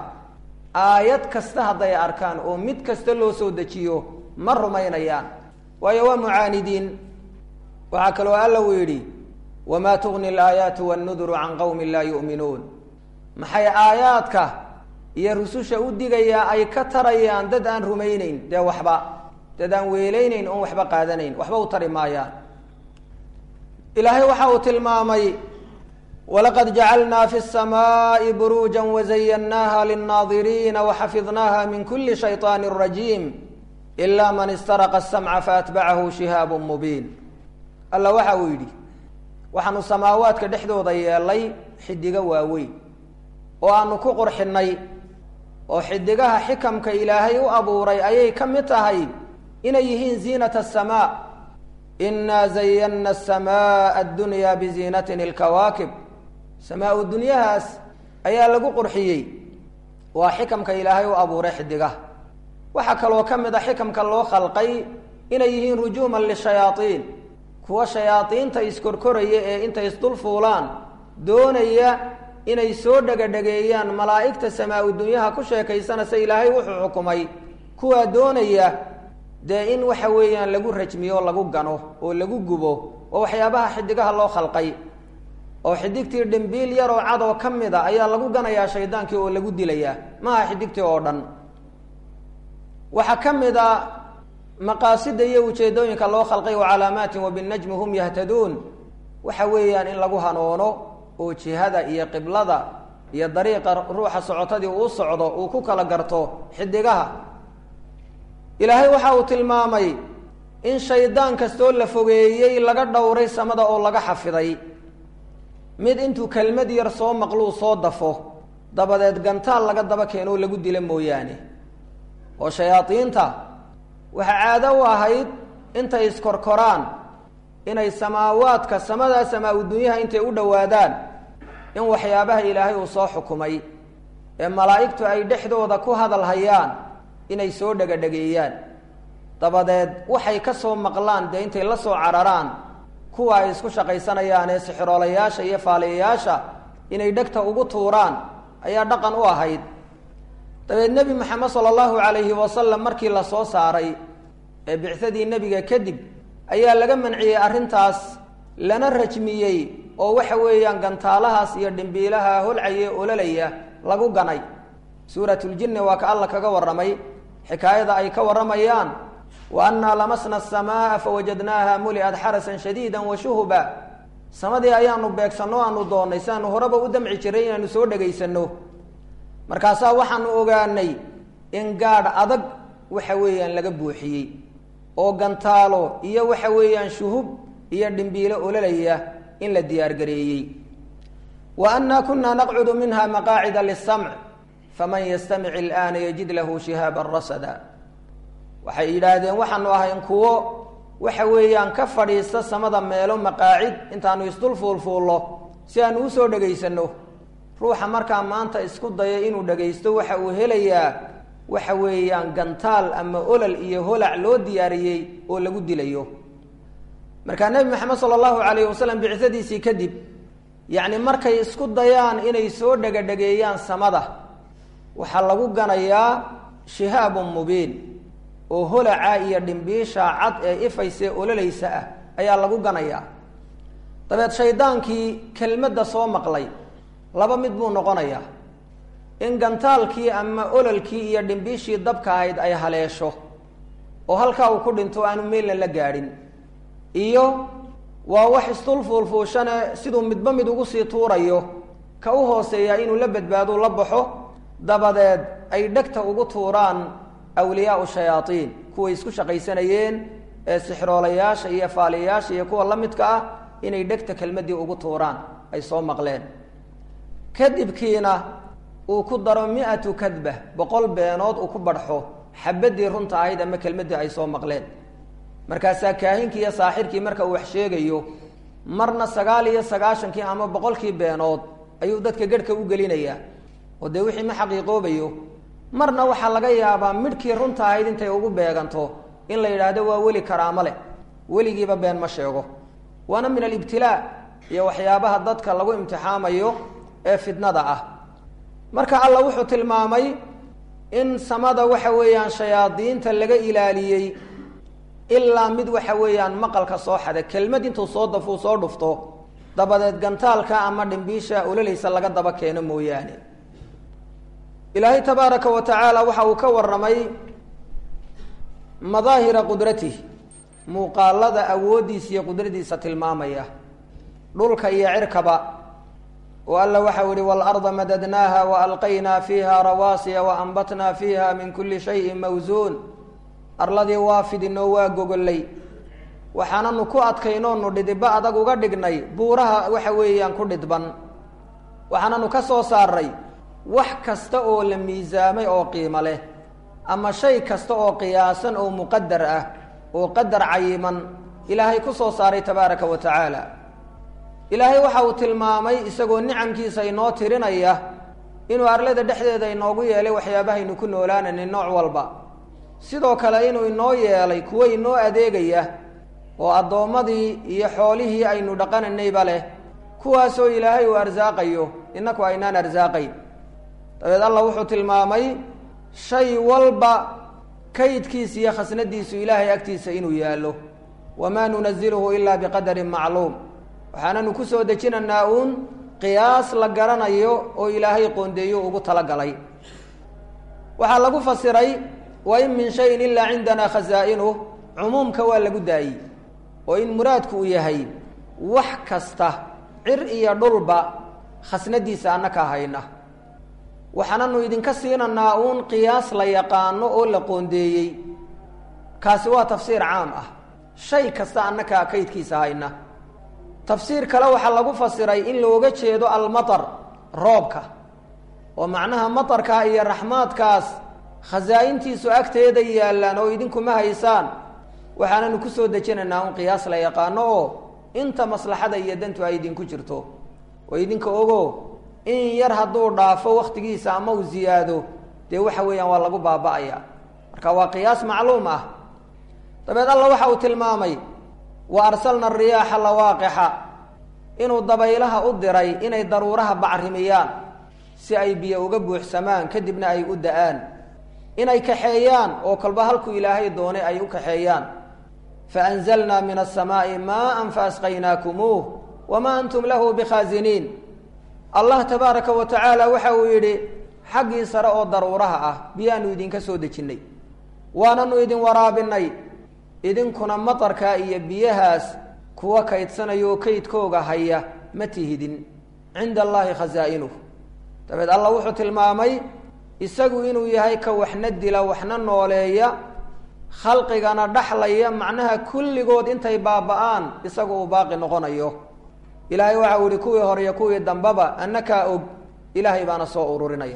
aayad kasta hadday arkaan oo mid kasta loo soo dejiyo ma rumaynayaan waayo waa mucaanidiin waxaa kaloo alla uu yidhi wamaa tugni alaayaatu wannuduru can qowmin laa yu'minuun maxay aayaadka iyo rususha u digayaa ay ka tarayaan dad aan rumayneyn dee waxba dad aan weelayneyn oon waxba qaadanayn waxba u tari maayaan ilaahay waxa uu tilmaamay walaqad jacalnaa fi الsamaai buruuja wazayannaaha lilnaadiriina waxafidnaaha min kuli shayطaani rajiim ila man istaraqa asamca faatbacahu shihaabu mubiin alla waxa uu yidhi waxaanu samaawaadka dhexdooda yeelay xidigo waaweyn oo aanu ku qurxinnay oo xidigaha xikamka ilaahay u abuuray ayay ka mid tahay inay yihiin ziinat asamaa inaa zayanna asamaa addunya biziinatin ilkawaakib samaa-u dunyahaas ayaa lagu qurxiyey waa xikamka ilaahay u abuuray xidigaha waxaa kaloo ka mid a xikamka loo khalqay inay yihiin rujuuman lishayaaiin kuwa shayaadiinta iskorkoraya ee intay isdul fuulaan doonaya inay soo dhegadhegeeyaan malaa'igta samaa-u dunyaha ku sheekaysanaysa ilaahay wuxuu xukumay kuwaa doonaya dee in waxa weeyaan lagu rajmiyo lagu gano oo lagu gubo oo waxyaabaha xidigaha loo khalqay oo xidigtii dhimbiil yaroo cadoo ka mid a ayaa lagu ganayaa shaydaankii oo lagu dilayaa maaha xidigtii oo dhan waxaa ka mid a maqaasida iyo ujeedooyinka loo khalqay wa calaamaatin wa binajmi hum yahtaduun waxa weeyaan in lagu hanoono oo jihada iyo qiblada iyo dariiqa ruuxa socotadii uu socdo uu ku kala garto xidigaha ilaahay waxa uu tilmaamay in shaydaan kastoo la fogeeyey laga dhowray samada oo laga xafiday mid intuu kelmad yar soo maqluu soo dafo dabadeed gantaal laga daba keenoo lagu dila mooyaane oo shayaadiinta waxaa caado u ahayd intay iskorkoraan inay samaawaadka samadaa samaa-u dunyaha intay u dhowaadaan in waxyaabaha ilaahay uu soo xukumay ee malaa'igtu ay dhexdooda ku hadal hayaan inay soo dhegadhegeeyaan dabadeed waxay ka soo maqlaan dee intay la soo cararaan kuwa ay isku shaqaysanayaan ee sixiroolayaasha iyo faaliyayaasha inay dhegta ugu tuuraan ayaa dhaqan u ahayd dabeed nebi maxamed sala allahu calayhi wasalam markii la soo saaray ee bicsadii nebiga kadib ayaa laga manciyey arrintaas lana rajmiyey oo waxa weeyaan gantaalahaas iyo dhimbiilaha holcaye ololaya lagu ganay suuratuljinni waa ka alla kaga warramay xikaayada ay ka warramayaan wa annaa lamasna asamaa fawajadnaaha muli'ad xarasan shadiida wa shuhuba samadii ayaanu beegsanno aanu doonnay si aanu horeba u damci jiray inaanu soo dhegaysanno markaasaa waxaanu ogaanay in gaadh adag waxa weeyaan laga buuxiyey oo gantaalo iyo waxa weeyaan shuhub iyo dhimbiilo ololaya in la diyaargareeyey wa annaa kunaa naqcudu minha maqaacida lisamc faman yastamic ilaana yajid lahu shihaaban rasada waxay yidhaahdeen waxaanu ahayn kuwo waxa weeyaan ka fadhiista samada meelo maqaacid intaanu isdul fuulfuullo si aanu usoo dhegaysanno ruuxa markaa maanta isku daya inuu dhagaysto waxa uu helayaa waxa weeyaan gantaal ama olol iyo holac loo diyaariyey oo lagu dilayo markaa nebi maxamed sala allahu calayhi wasalam bicadiisii kadib yacni markay isku dayaan inay soo dhegadhegeeyaan samada waxaa lagu ganayaa shihaabun mubiin oo holaca iyo dhimbiisha cad ee ifayse ololaysa ah ayaa lagu ganayaa dabeed shaydaankii kelmadda soo maqlay laba mid buu noqonayaa in gantaalkii ama ololkii iyo dhimbiishii dabka ahayd ay haleesho oo halkaa uu ku dhinto aanu meelna la gaadhin iyo waa wax isdul fuulfuushane siduu midba mid ugu sii tuurayo ka u hooseeyaa inuu la badbaado la baxo dabadeed ay dhegta ugu tuuraan awliyaau shayaaiin kuway isku shaqaysanayeen ee sixroolayaasha iyo faaliyayaasha iyo kuwa la midka ah inay dhegta kelmaddii ugu tuuraan ay soo maqleen kadibkiina uu ku daro mi-atu kadba boqol beenood uu ku badxo xabadii runta ahayd ama kelmaddii ay soo maqleen markaasaa kaahinkii iyo saaxirkii marka uu wax sheegayo marna sagaal iyo sagaashankii ama boqolkii beenood ayuu dadka gedhka u gelinayaa oo dee wixii ma xaqiiqoobayo marna waxaa laga yaabaa midhkii runta ahayd intay ugu beeganto in la yidhaahdo waa weli karaamo leh weligiiba been ma sheego waana min alibtilaa iyo waxyaabaha dadka lagu imtixaamayo ee fitnada ah marka alla wuxuu tilmaamay in samada waxa weeyaan shayaadiinta laga ilaaliyey ilaa mid waxa weeyaan maqalka soo xada kelmad intuu soo dafuu soo dhufto dabadeed gantaalka ama dhimbiisha ololaysa laga daba keeno mooyaane ilaahay tabaaraka wa tacaala waxa uu ka warramay madaahira qudratih muuqaalada awooddiisa iyo qudradiisa tilmaamaya dhulka iyo cirkaba oo alla waxau yihi waalarda madadnaaha waalqaynaa fiiha rawaasiya waanbatnaa fiiha min kuli shayin mawsuun arladii waa fidinoo waa gogollay waxaananu ku adkaynoonu dhidibba adag uga dhignay buuraha waxa weeyaan ku dhidban waxaananu ka soo saaray wax kasta oo la miisaamay oo qiimo leh ama shay kasta oo qiyaasan oo muqadar ah oo qadar cayiman ilaahay ku soo saaray tabaaraka wa tacaala ilaahay waxa uu tilmaamay isagoo nicamkiisa inoo tirinaya inuu arlada dhexdeeda inoogu yeelay waxyaabahaynu ku noolaanayna nooc walba sidoo kale inuu inoo yeelay kuwo inoo adeegaya oo addoommadii iyo xoolihii aynu dhaqanaynayba leh kuwaasoo ilaahay uu arsaaqayo innaku aynaan arsaaqayn dabeed allah wuxuu tilmaamay shay walba kaydkiisa iyo khasnadiisu ilaahay agtiisa inuu yaallo wamaa nunaziluhu ilaa biqadarin macluum waxaananu ku soo dejinaynaa uun qiyaas la garanayo oo ilaahay qoondeeyo ugu talagalay waxaa lagu fasiray wa in min shayin ilaa cindanaa khazaa'inuh cumuumka waa lagu daayey oo in muraadku uu yahay wax kasta cir iyo dhulba khasnadiisa annaka hayna waxaananu idinka siinanaa uun qiyaas la yaqaano oo la qoondeeyey kaasi waa tafsiir caam ah shay kasta annakaa kaydkiisa hayna tafsiir kale waxaa lagu fasiray in looga jeedo almatar roobka oo macnaha matarkaa iyo raxmaadkaas khasaa-intiisu agteeda yaallaan oo idinkuma haysaan waxaananu kusoo dejinaynaa un qiyaas la yaqaano oo inta maslaxada iyo dantu ay idinku jirto oo idinka ogo in yar hadduu dhaafo waktigiisa ama uu ziyaado dee waxa weeyaan waa lagu baaba'aya marka waa qiyaas macluum ah dabeed alla waxa uu tilmaamay wa arsalna ariyaaxa lawaaqixa inuu dabaylaha u diray inay daruuraha bacrimiyaan si ay biyo uga buuxsamaan kadibna ay u da-aan inay kaxeeyaan oo kolba halkuu ilaahay doonay ay u kaxeeyaan faanzalnaa min asamaa'i maaan faasqaynaakumuuh wamaa antum lahu bikhaasiniin allah tabaaraka wa tacaala waxa uu yidhi xaggii sare oo daruuraha ah biyaanu idinka soo dejinnay waananu idin waraabinay idinkuna matarkaa iyo biyahaas kuwa kaydsanaya oo kaydkooga haya ma tihidin cinda allaahi khasaa'inuh dabeed allah wuxuu tilmaamay isagu inuu yahay ka waxna dila waxna nooleeya khalqigana dhaxlaya macnaha kulligood intay baaba-aan isagu uu baaqi noqonayo ilaahay waxa uu yihi kuwii hore iyo kuwii dambaba annakaa og ilaahay baana soo ururinaya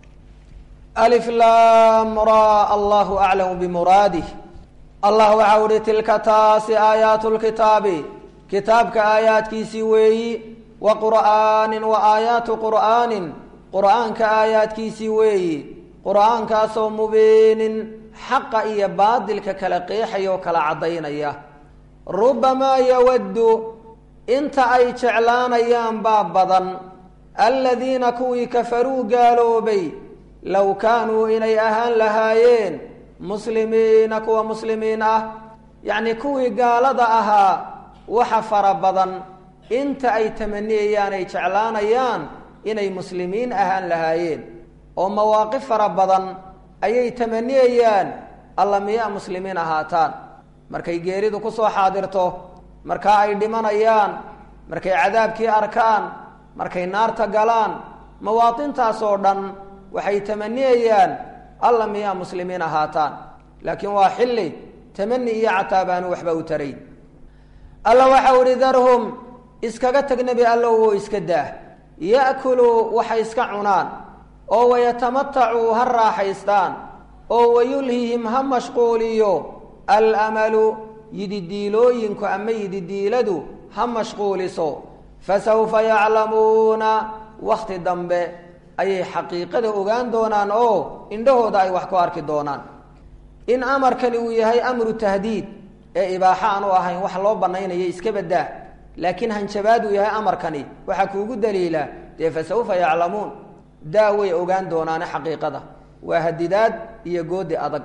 alif lam ra allahu aclamu bimuraadih allah waxa u ihi tilka taasi aayaatu lkitaabi kitaabka aayaadkiisii weeyi wa qur'aanin wa aayaatu qur'aanin qur'aanka aayaadkiisii weeyi qur'aankaasoo mubiinin xaqa iyo baadilka kala qeexaya oo kala caddaynaya rubamaa yawaddu inta ay jeclaanayaan baa badan aladiina kuwii kafaruu gaaloobay low kaanuu inay ahaan lahaayeen muslimiina kuwa muslimiin ah yacnii kuwii gaalada ahaa waxa fara badan inta ay tamaniyayaan ay jeclaanayaan inay muslimiin ahaan lahaayeen oo mawaaqif fara badan ayay tamaniyayaan alla miyaa muslimiin ahaataan markay geeridu ku soo xaadirto markaa ay dhimanayaan markay cadaabkii arkaan markay naarta galaan mawaatintaas oo dhan waxay tamaniyayaan alla miyaa muslimiin ahaataan laakiin waa xilli tamani iyo cataabaanu waxba u tarayn alla waxau ihi darhum iskaga tag nebi allow oo iska daah ya'kuluu waxay iska cunaan oo wayatamatacuu ha raaxaystaan oo wayulhihim ha mashquuliyo alamalu yididiilooyinku ama yididiiladu ha mashquuliso fasawfa yaclamuuna wakti dambe ayay xaqiiqada ogaan doonaan oo indhahooda ay wax ku arki doonaan in amarkani uu yahay amru tahdiid ee ibaaxo aanu ahayn wax loo banaynaya iska badaa laakiin hanjabaad uu yahay amarkani waxaa kuugu daliila dee fasawfa yaclamuun daa way ogaan doonaane xaqiiqada waa hadidaad iyo goodi adag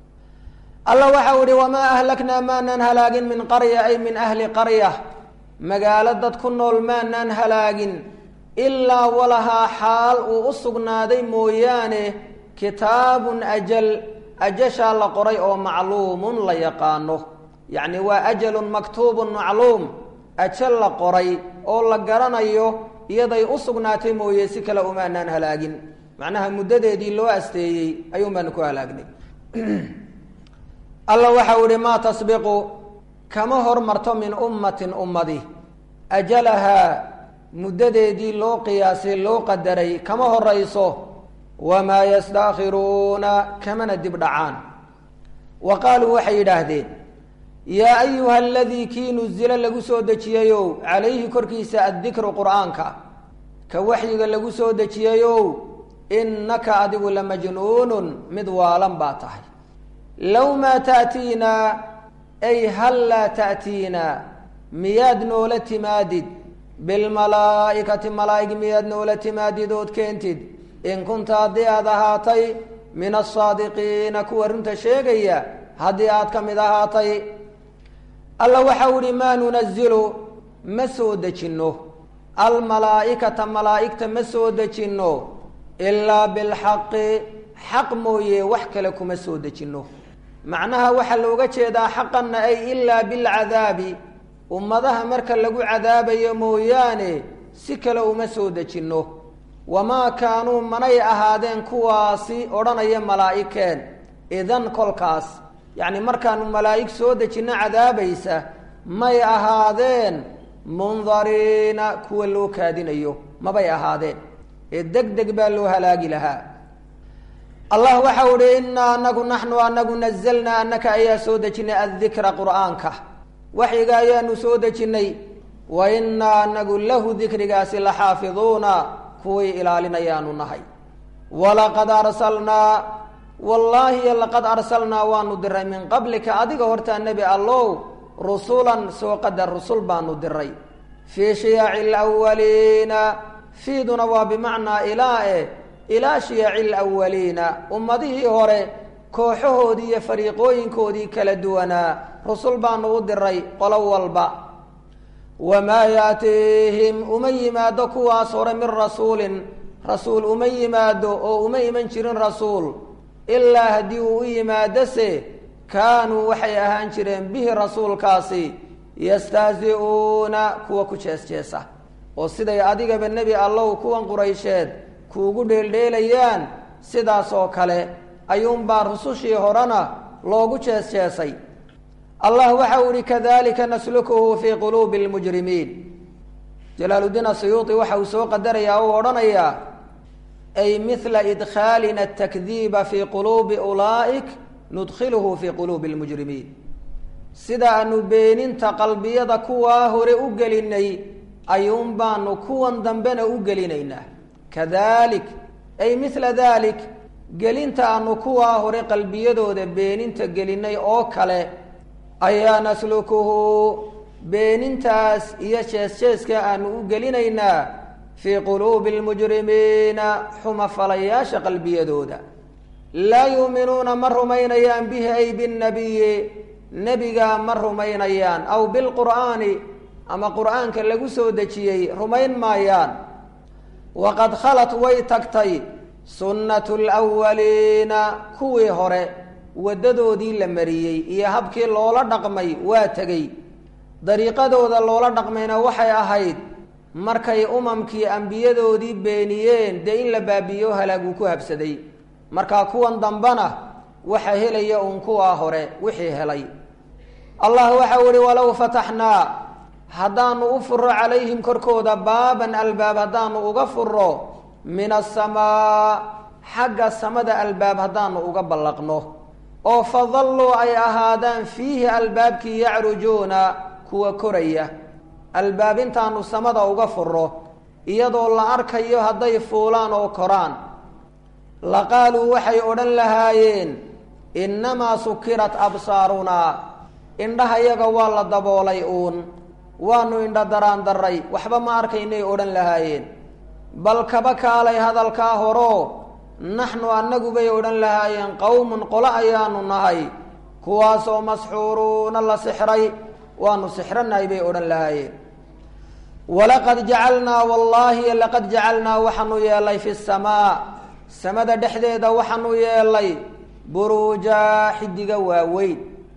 alla waxau ihi wamaa ahlaknaa maanaan halaagin min qarya ay min ahli qarya magaalo dad ku nool maanaan halaagin ilaa walahaa xaal uu u sugnaaday mooyaane kitaabun ajal ajashaa la qoray oo macluumun la yaqaano yacni waa ajalun maktuubun macluum ajal la qoray oo la garanayo iyaday u sugnaatay mooye si kale umaanaan halaagin macnaha muddadeedii loo asteeyey ayuun baanu ku halaagnay alla waxau ihi maa tasbiqu kama hormarto min ummatin ummadi ajalahaa muddadeedii loo qiyaasay loo qadaray kama horayso wamaa yastaakhiruuna kamana dib dhacaan wa qaaluu waxay yidhaahdeen yaa ayuha aladii kii nuzila lagu soo dejiyeyow calayhi korkiisa addikru qur'aanka ka waxyiga lagu soo dejiyeyow innaka adigu lamajnuunun mid waalan baa tahay low maa ta'tiinaa ay hal laa ta'tiinaa miyaad noola timaadid bilmalaa'ikati malaa'ig miyaad noola timaadid ood keentid in kunta haddii aad ahaatay min asaadiqiina kuwa runta sheegaya haddii aad ka mid ahaatay alla waxau ihi maa nunazilu ma soo dejinno almalaa'ikata malaa'igta ma soo dejinno ilaa bilxaqi xaq mooye wax kale kuma soo dejinno macnaha waxaa looga jeedaa xaqanna ay ilaa bilcadaabi ummadaha marka lagu cadaabayo mooyaane si kale uma soo dejinno wamaa kaanuu manay ahaadeen kuwaasi odhanaya malaa'ikeen idan kolkaas yacni markaanu malaa'ig soo dejinno cadaabaysa may ahaadeen mundariina kuwa loo kaadinayo mabay ahaadeen ee deg deg baa loo halaagi lahaa allah waxa uhi inaa anagu naxnu anagu nazalnaa anaka ayaa soo dejinay addikra qur'aanka waxyiga ayaanu soo dejinnay wa inaa anagu lahu dikrigaasi la xaafiduuna kuwii ilaalinayaanu nahay walaqad arsalnaa wallaahi laqad arsalnaa waanu diray min qablika adiga hortaa nebi allow rusulan soo qadar rusul baanu diray fii shiyaci lwaliina fiiduna waa bimacnaa ilaa e ilaa shiyaci lwaliina ummadihii hore kooxahoodii iyo fariiqooyinkoodii kala duwanaa rusul baanu u diray qolo walba wamaa yaatiihim uma yimaado kuwaas hore min rasuulin rasuul uma yimaado oo uma iman jirin rasuul ilaa haddii uu u yimaadose kaanuu waxay ahaan jireen bihi rasuulkaasi yastahzi-uuna kuwa ku jees-jeesa oo siday adigaba nebi allow kuwan quraysheed kuugu dheeldheelayaan sidaas oo kale ayuunbaa rusushii horena loogu jees-jeesay allah waxa uu ihi kadalika naslukuhu fii quluubi lmujrimiin jalaaluddiin asuyuuti waxa uu soo qadarayaa oo odhanayaa ay mila idkhaalina atakdiiba fii quluubi ulaa'ik nudkhiluhu fii quluubi lmujrimiin sida aanu beeninta qalbiyada kuwaa hore u gelinay ayuun baanu kuwan dambena u gelinaynaa kadalik ay mila dalik gelinta aanu kuwaa hore qalbiyadooda beeninta gelinay oo kale ayaa naslukuhu beenintaas iyo jees-jeeska aanu u gelinaynaa fii quluubi lmujrimiina xumafalayaasha qalbiyadooda laa yuuminuuna ma rumaynayaan bihi ay binnabiyi nebiga ma rumaynayaan aw bilqur'aani ama qur'aanka lagu soo dejiyey rumayn maayaan waqad khalat way tagtay sunnatu lwaliina kuwii hore waddadoodii la mariyey iyo habkii loola dhaqmay waa tegey dariiqadooda loola dhaqmayna waxay ahayd markay umamkii ambiyadoodii beeniyeen dee in la baabiyo halaaguu ku habsaday markaa kuwan dambena waxa helaya uun kuwaa hore wixii helay allah waxau ihi walow fataxnaa haddaanu u furo calayhim korkooda baaban albaab haddaanu uga furo min asamaa xagga samada albaab haddaanu uga ballaqno oo fadalluu ay ahaadaan fiihi albaabkii yacrujuuna kuwa koraya albaab intaanu samada uga furo iyadoo la arkayo hadday fuulaan oo koraan la qaaluu waxay odhan lahaayeen innamaa sukirat absaarunaa indhahayaga waa la daboolay uun waanu indha daraan daray waxba ma arkaynay odhan lahaayeen bal kaba kaalay hadalkaa horoo naxnu annagu bay odhan lahaayeen qowmun qolo ayaanu nahay kuwaasoo masxuuruuna la sixray waanu sixranahay bay odhan lahaayeen walaqad jacalnaa wallaahi laqad jacalnaa waxaanu yeelay fi samaa samada dhexdeeda waxaanu yeelay buruuja xidiga waaweyn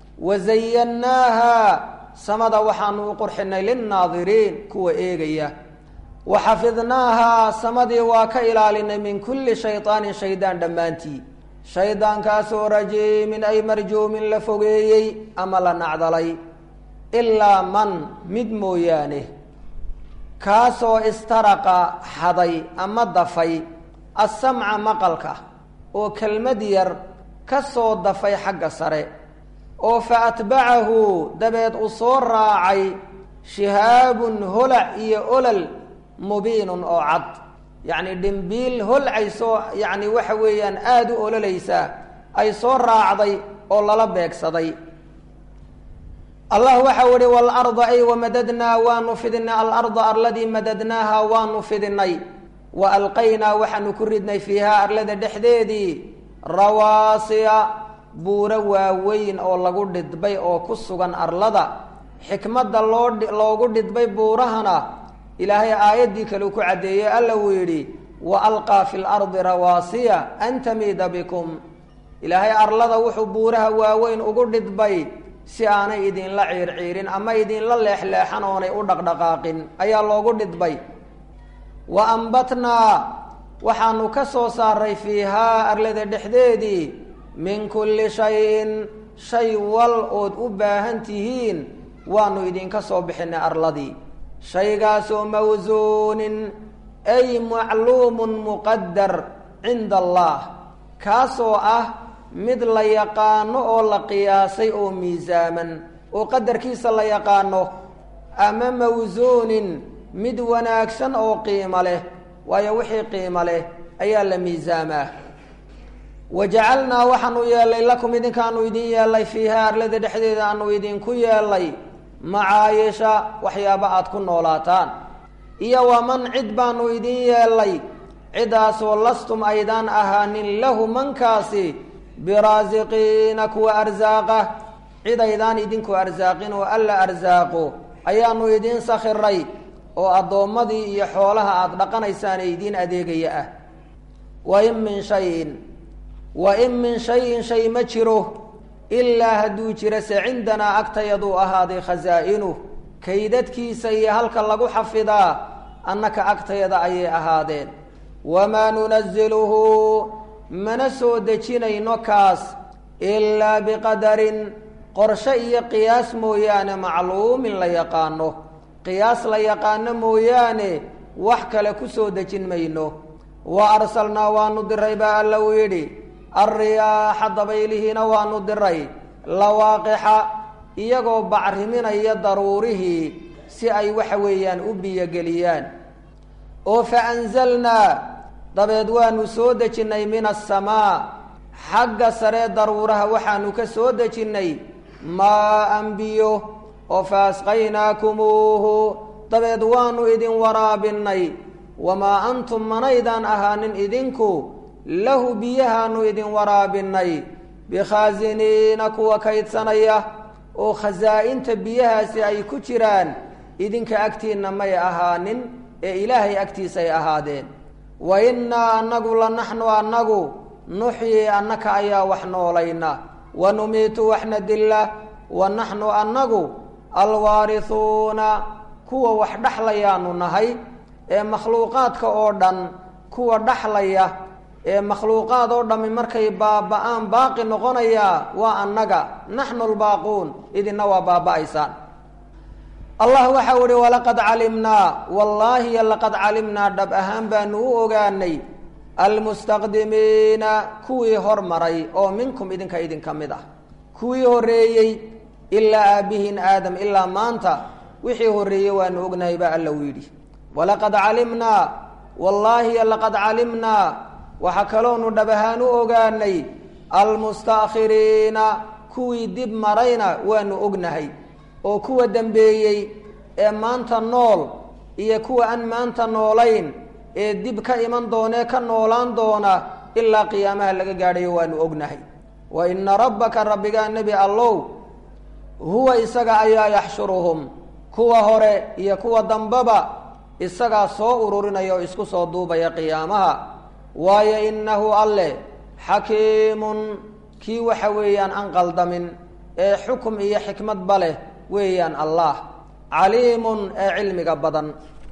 wazayannaaha samada waxaanu u qurxinay linnaadiriin kuwa eegaya wa xafidnaahaa samadii waa ka ilaalinay min kulli shaydaanin shaydaan dhammaantii shaydaankaasoo rajiimin ay marjuumin la fogeeyey ama la nacdalay ilaa man mid mooyaane kaasoo istaraqa xaday ama dafay assamca maqalka oo kelmad yar ka soo dafay xagga sare oo fa atbacahu dabeed u soo raacay shihaabun holac iyo olol mubiinun oo cad yacni dhimbiil holcaysoo yacni waxa weeyaan aada u ololaysaa ay soo raacday oo lala beegsaday allah waxau ihi waalarda ay wamadadnaa waanu fidinay alarda arladii madadnaaha waanu fidinay wa alqaynaa waxaanu ku ridnay fiihaa arlada dhexdeedii rawaasiya buuro waaweyn oo lagu dhidbay oo ku sugan arlada xikmadda loo loogu dhidbay buurahana ilaahay aayaddii kale ku caddeeyey alla uu yidhi wa alqaa fi lardi rawaasiya an tamiida bikum ilaahay arlada wuxuu buuraha waaweyn ugu dhidbay si aanay idinla ciirciirin ama idinla leexleexan oonay u dhaqdhaqaaqin ayaa loogu dhidbay wa ambatnaa waxaanu ka soo saaray fiihaa arlada dhexdeedii min kulli shayin shay wal ood u baahan tihiin waanu idinka soo bixinay arladii shaygaasoo mawsuunin ay macluumun muqadar cinda allah kaasoo ah mid la yaqaano oo la qiyaasay oo miisaaman oo qadarkiisa la yaqaano ama mawsuunin mid wanaagsan oo qiimo leh waayo wixii qiimo leh ayaa la miisaamaa wa jacalnaa waxaanu yeelay lakum idinkaanu idin yeelay fiiha arlada dhexdeeda aanu idinku yeelay macaayisha waxyaaba aada ku noolaataan iyo waman cid baanu idin yeelay cidaasoo lastum aydaan ahaanin lahu mankaasi biraasiqiina kuwa arsaaqa cid aydaan idinku arsaaqin oo alla arsaaqo ayaanu idiin sakhiray oo addoommadii iyo xoolaha aada dhaqanaysaane idiin adeegaya ah wa in min shayin wa in min shayin shay ma jiro ilaa hadduu jiro se cindanaa agtayaduu ahaaday khasaa-inuh kaydadkiisa iyo halka lagu xafidaa annaka agtayada ayay ahaadeen wamaa nunaziluhu mana soo dejinayno kaas ilaa biqadarin qorshe iyo qiyaas mooyaane macluumin la yaqaano qiyaas la yaqaano mooyaane wax kale ku soo dejin mayno wa arsalnaa waanu diray baa alla uu yidhi alriyaaxa dabaylihiina waanu diray lawaaqixa iyagoo bacriminaya daruurihii si ay waxa weeyaan u biyogeliyaan oo fa anzalnaa dabeed waanu soo dejinnay min asamaa xagga saree daruuraha waxaanu ka soo dejinnay maa-an biyo oo fa asqaynaakumuuhu dabeed waanu idin waraabinnay wamaa antum manaydaan ahaanin idinku lahu biyahaanu idin waraabinnay bikhaasiniina kuwa kaydsanaya oo khasaa-inta biyahaasi ay ku jiraan idinka agtiinna may ahaanin ee ilaahay agtiisay ahaadeen wa innaa annagu la naxnu annagu nuxyi annaka ayaa wax noolayna wa numiitu waxna dilla wa naxnu annagu alwaarisuuna kuwa wax dhexlayaanu nahay ee makhluuqaadka oo dhan kuwa dhexlaya ee makhluuqaad oo dhammi markay baaba-aan baaqi noqonayaa waa annaga naxnu lbaaquun idinna waa baaba-aysaan allah waxau ihi walaqad calimnaa wallaahi laqad calimnaa dhab ahaan baanu u ogaanay almustaqdimiina kuwii hormaray oo minkum idinka idinka mid ah kuwii horreeyey ilaa aabihin aadam ilaa maanta wixii horreeyey waanu ognahay baa alla u yidhi walaqad calimnaa wallaahi laqad calimnaa waxaa kaloonu dhab ahaan u ogaanay almustaakhiriina kuwii dib marayna waanu ognahay oo kuwa dambeeyey ee maanta nool iyo kuwa aan maanta noolayn ee dib ka iman doonee ka noolaan doona ilaa qiyaamaha laga gaadhayo waanu ognahay wa ina rabbaka rabbigaa nebi allow huwa isaga ayaa yaxshuruhum kuwa hore iyo kuwa dambeba isagaa soo ururinaya oo isku soo duubaya qiyaamaha waayo innahu alle xakiimun kii waxa weeyaan aan qaldamin ee xukum iyo xikmadba leh weeyaan allah caliimun ee cilmiga badan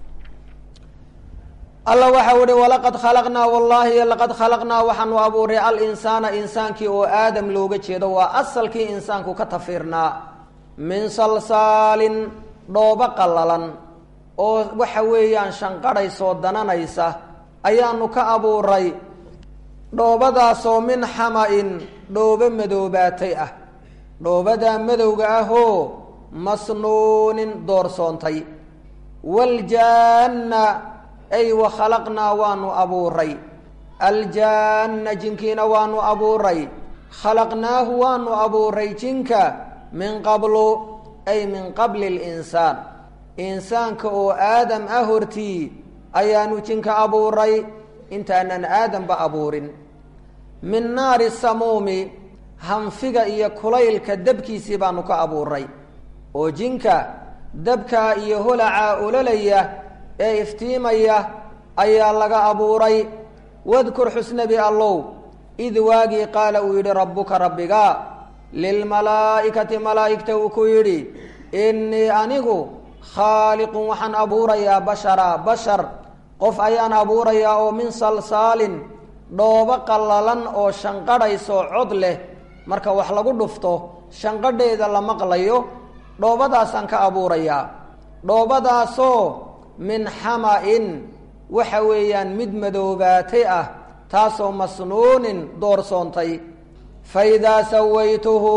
alla waxau ihi walaqad khalaqnaa wallaahi laqad khalaqnaa waxaanu abuuray alinsaana insaankii oo aadam looga jeedo waa asalkii insaanku ka tafiirnaa min salsaalin dhoobo qallalan oo waxa weeyaan shanqadhaysoo dananaysa ayaanu ka abuuray dhoobadaasoo min xama-in dhoobo madoobaatay ah dhoobadaa madowga ahoo masnuunin doorsoontay waaljaanna ay wa khalaqnaa waanu abuuray aljaanna jinkiina waanu abuuray khalaqnaahu waanu abuuray jinka min qablu ay min qabli linsaan insaanka oo aadam ah hortii ayaanu jinka abuuray intaanan aadamba abuurin min naari samuumi hanfiga iyo kulaylka dabkiisii baanu ka abuuray oo jinka dabkaa iyo holacaa ololaya ee iftiimaya ayaa laga abuuray wadkur xusnabi allow id waagii qaala uu yidhi rabbuka rabbiga lilmalaa'ikati malaa'igta uu ku yidhi innii anigu khaaliqun waxaan abuurayaa bashara bashar qof ayaan abuurayaa oo min salsaalin dhoobo qallalan oo shanqadhaysoo cod leh marka wax lagu dhufto shanqadheeda la maqlayo dhoobadaasaan ka abuurayaa dhoobadaasoo min xama-in waxa weeyaan mid madoobaatay ah taasoo masnuunin doorsoontay fa idaa sawaytuhu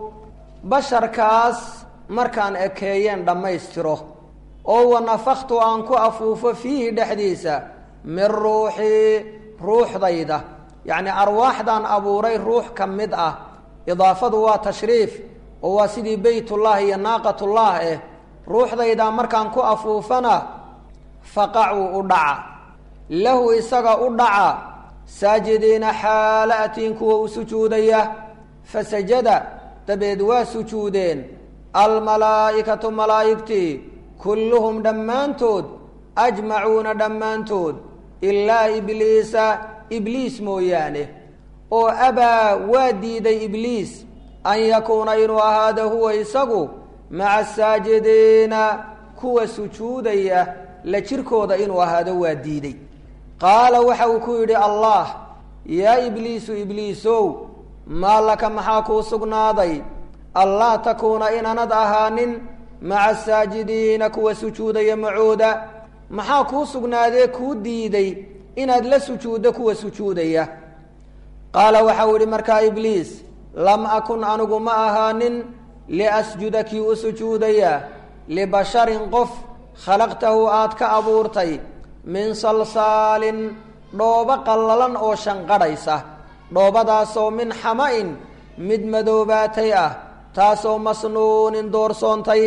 basharkaas markaan ekeeyeen dhammaystiro oo wanafaktu aan ku afuufo fiihi dhexdiisa min ruuxii ruuxdayda yacni arwaaxdaan abuuray ruux ka mid ah idaafadu waa tashriif oo waa sidii beytullah iyo naaqatullah eh ruuxdaydaa markaan ku afuufana faqacuu u dhaca lahu isaga u dhaca saajidiina xaala atiin kuwa u sujuudaya fasajada dabeed waa sujuudeen almalaa'ikatu malaa'igtii kulluhum dhammaantood ajmacuuna dhammaantood ilaa ibliisa ibliis mooyaane oo abaa waa diiday ibliis an yakuuna inuu ahaado huwa isagu maca asaajidiina kuwa sujuudaya la jirkooda inuu ahaado waa diiday qaala waxa uu ku yidhi allah yaa ibliisu ibliisow maa laka maxaa kuu sugnaaday allaa takuuna inaanad ahaanin maca asaajidiina kuwa sujuudaya macooda maxaa kuu sugnaadee kuu diiday inaad la sujuuddo kuwa sujuudaya qaala waxau yidhi markaa ibliis lam akun anigu ma ahaanin liasjuda kii u sujuudaya libasharin qof khalaqtahu aad ka abuurtay min salsaalin dhoobo qallalan oo shanqadhaysa dhoobadaasoo min xama-in mid madoobaatay ah taasoo masnuunin doorsoontay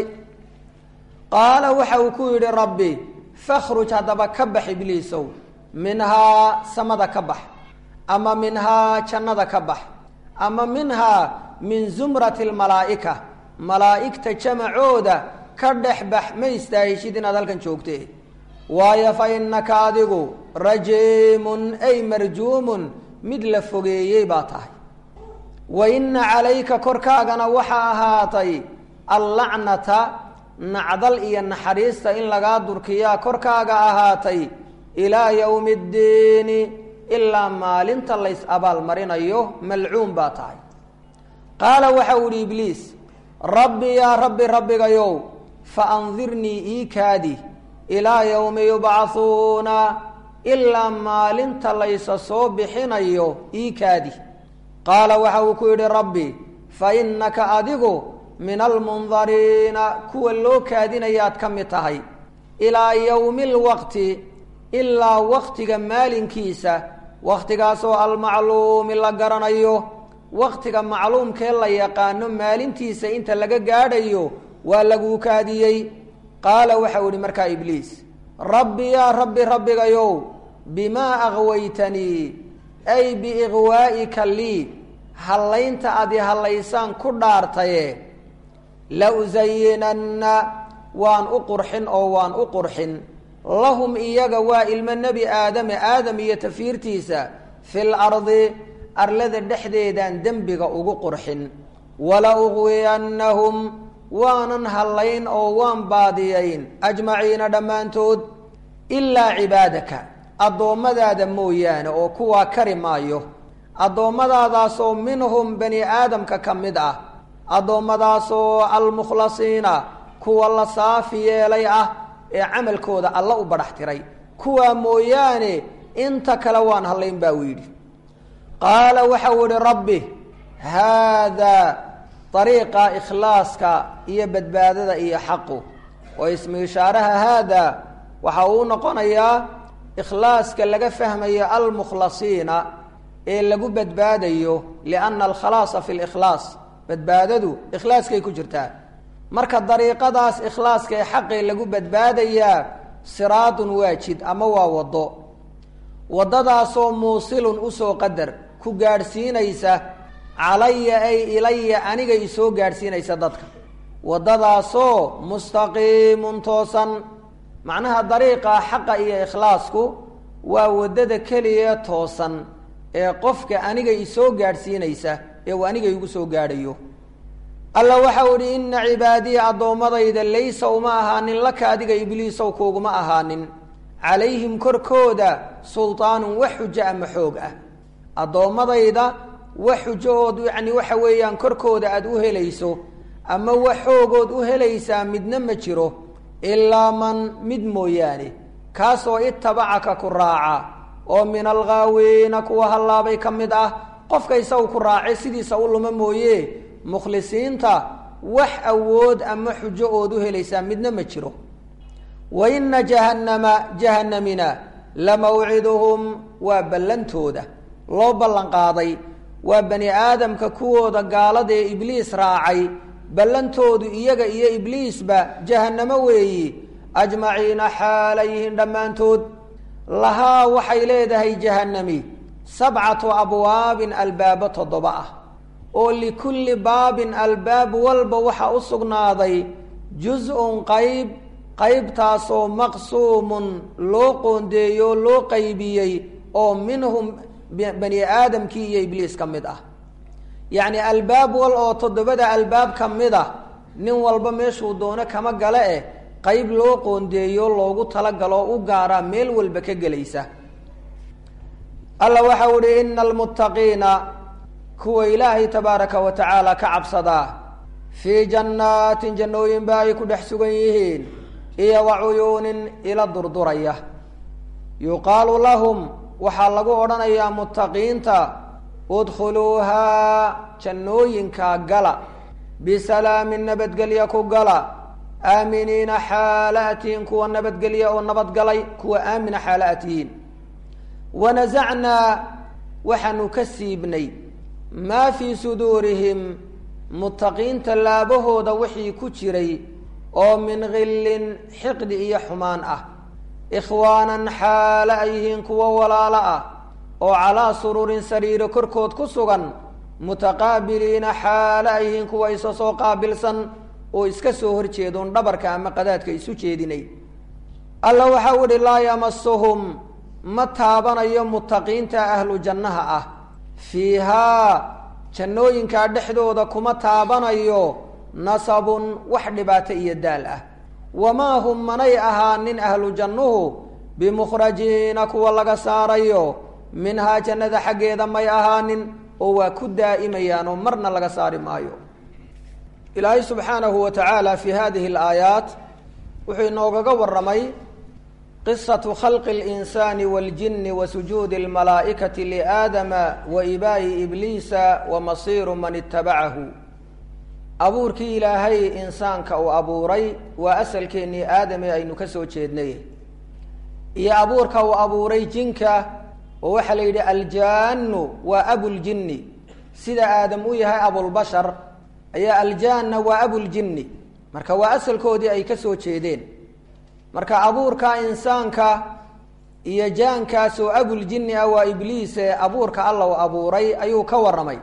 qaala waxa uu ku yidhi rabbi fakhruj haddaba ka bax ibliisow minhaa samada ka bax ama minhaa jannada ka bax ama minhaa min zumrati almalaa'ika malaa'igta jamacooda ka dhex bax ma istaahishid inaad halkan joogte waayo fa innaka adigu rajiimun ay marjuumun mid la fogeeyey baa tahay wa inna calayka korkaagana waxaa ahaatay allacnata nacdal iyo naxariista in lagaa durkiyaa korkaaga ahaatay ilaa yowmi ddiini ilaa maalinta lays abaalmarinayo malcuun baa tahay qaala waxa u ihi ibliis rabbi yaa rabbi rabbigayow fa andirnii ii kaadi ilaa yowmi yubcahuuna ilaa maalinta laysa soo bixinayo ii kaadi qaala waxa uu ku yidhi rabbi fa innaka adigu min almundariina kuwa loo kaadinayaad ka mid tahay ilaa yowmi lwaqti ilaa waktiga maalinkiisa wakhtigaasoo almacluumi la garanayo wakhtiga macluumkee la yaqaano maalintiisa inta laga gaadhayo waa laguu kaadiyey qaala waxau ihi markaa ibliis rabbi yaa rabbi rabbigayow bimaa aghwaytanii ay biighwaa'ika lii hallaynta adi hallaysaan ku dhaartaye la usayinanna waan u qurxin oo waan u qurxin lahum iyaga waa ilmo nebi aadame aadam iyo tafiirtiisa fil ardi arlada dhexdeedaan dembiga ugu qurxin wala uqwiyannahum waanan hallayn oo waan baadiyayn ajmaciina dhammaantood ilaa cibaadaka addoommadaada mooyaane oo kuwaa kari maayo addoommadaadaasoo minhum bani aadamka ka mid ah addoommadaasoo almukhlasiina kuwa la saafi yeelay ah ee camalkooda alla u badhax tiray kuwaa mooyaane inta kale waan hallayn baa uu yidhi qaala waxau ihi rabbi haadaa ariiqa ikhlaaska iyo badbaadada iyo xaqu oo ismi ishaaraha haadaa waxa uu noqonayaa ikhlaaska laga fahmayo almukhlasiina ee lagu badbaadayo lianna alkhalaasa fi likhlaas badbaadadu ikhlaaskay ku jirtaa marka dariiqadaas ikhlaaska ee xaqee lagu badbaadayaa siraadun waa jid ama waa waddo waddadaasoo muusilun usoo qadar ku gaadhsiinaysa calaya ay ilaya aniga isoo gaadhsiinaysa dadka waddadaasoo mustaqiimun toosan macnaha dariiqa xaqa iyo ikhlaasku waa waddada keliya toosan ee qofka aniga isoo gaadhsiinaysa ee uu aniga igu soo gaadhayo alla waxau idhi inna cibaadiya addoommadayda laysa uma ahaanin laka adiga ibliisow kuuguma ahaanin calayhim korkooda sultaanun wax xujo ama xoog ah addoommadayda wax xujo ood yacni waxa weeyaan korkooda aada u helayso ama wax xoogood u helaysaa midna ma jiro ilaa man mid mooyaane kaasoo itabacaka ku raaca oo min alghaawiina kuwa hallaabay ka mid ah qofka isagu ku raacay sidiisa u luma mooye mukhlisiinta wax awood ama xujo ood u helaysaa midna ma jiro wa ina jahannama jahanamina lamawciduhum waa ballantooda loo ballan qaaday waa bani aadamka kuwooda gaalada ee ibliis raacay ballantoodu iyaga iyo ibliisba jahannamo weeyi ajmaciina xaalayhin dhammaantood lahaa waxay leedahay jahanami sabcatu abwaabin albaabo toddoba ah oo likulli baabin albaab walba waxaa u sugnaaday juz-un qayb qaybtaasoo maqsuumun loo qoondeeyo loo qaybiyey oo minhum bani aadamkii iyo ibliis ka mid ah yacni albaab wal oo toddobada albaab ka mid ah nin walba meeshuu doono kama gale eh qayb loo qoondeeyo loogu talagalo u gaaraa meel walba ka gelaysa alla waxau ihi ina almuttaqiina kuwa ilaahay tabaaraka wa tacaala ka cabsadaa fii jannaatin jannooyin ba ay ku dhex sugan yihiin iyo wa cuyuunin ila durduraya yuqaalu lahum waxaa lagu odhanayaa muttaqiinta udkhuluuhaa jannooyinkaa gala bisalaamin nabadgelya ku gala aaminiina xaala atihiin kuwa nabadgelya oo nabadgalay kuwa aamina xaala atihiin wanasacnaa waxaanu ka siibnay maa fii suduurihim muttaqiinta laabahooda wixii ku jiray oo min khillin xiqdi iyo xumaan ah ikhwaanan xaala ay yihiin kuwo walaalo ah oo calaa sururin sariiro korkood ku sugan mutaqaabiliina xaala ay yihiin kuwa isa soo qaabilsan oo iska soo horjeedoon dhabarka ama qadaadka isu jeedinay alla waxau idhi laa yamasuhum ma taabanayo muttaqiinta ahlu jannaha ah fiihaa jannooyinkaa dhexdooda kuma taabanayo nasabun wax dhibaato iyo daal ah wamaa hum manay ahaanin ahlu jannuhu bimukhrajiina kuwa laga saarayo minhaa jannada xaggeeda may ahaanin oo waa ku daa'imayaan oo marna laga saari maayo ilaahay subxaanahu wa tacaala fi hadihi alaayaat wuxuu inoogaga warramay qisatu khalqi اlinsaani waاljini wa sujuudi اlmalaa'ikati liaadama wa ibaa'i ibliisa wa masiiru man itabacahu abuurkii ilaahay insaanka uu abuuray waa asalkeennii aadame aynu ka soo jeednay iyo abuurka uu abuuray jinka oo waxaa la yidhi aljaanu waa abuljinni sida aadam u yahay abulbashar ayaa aljaanna waa abuljinni marka waa asalkoodii ay ka soo jeedeen marka abuurka insaanka iyo jaankaas oo abuljinni ah waa ibliise abuurka alla uu abuuray ayuu ka warramay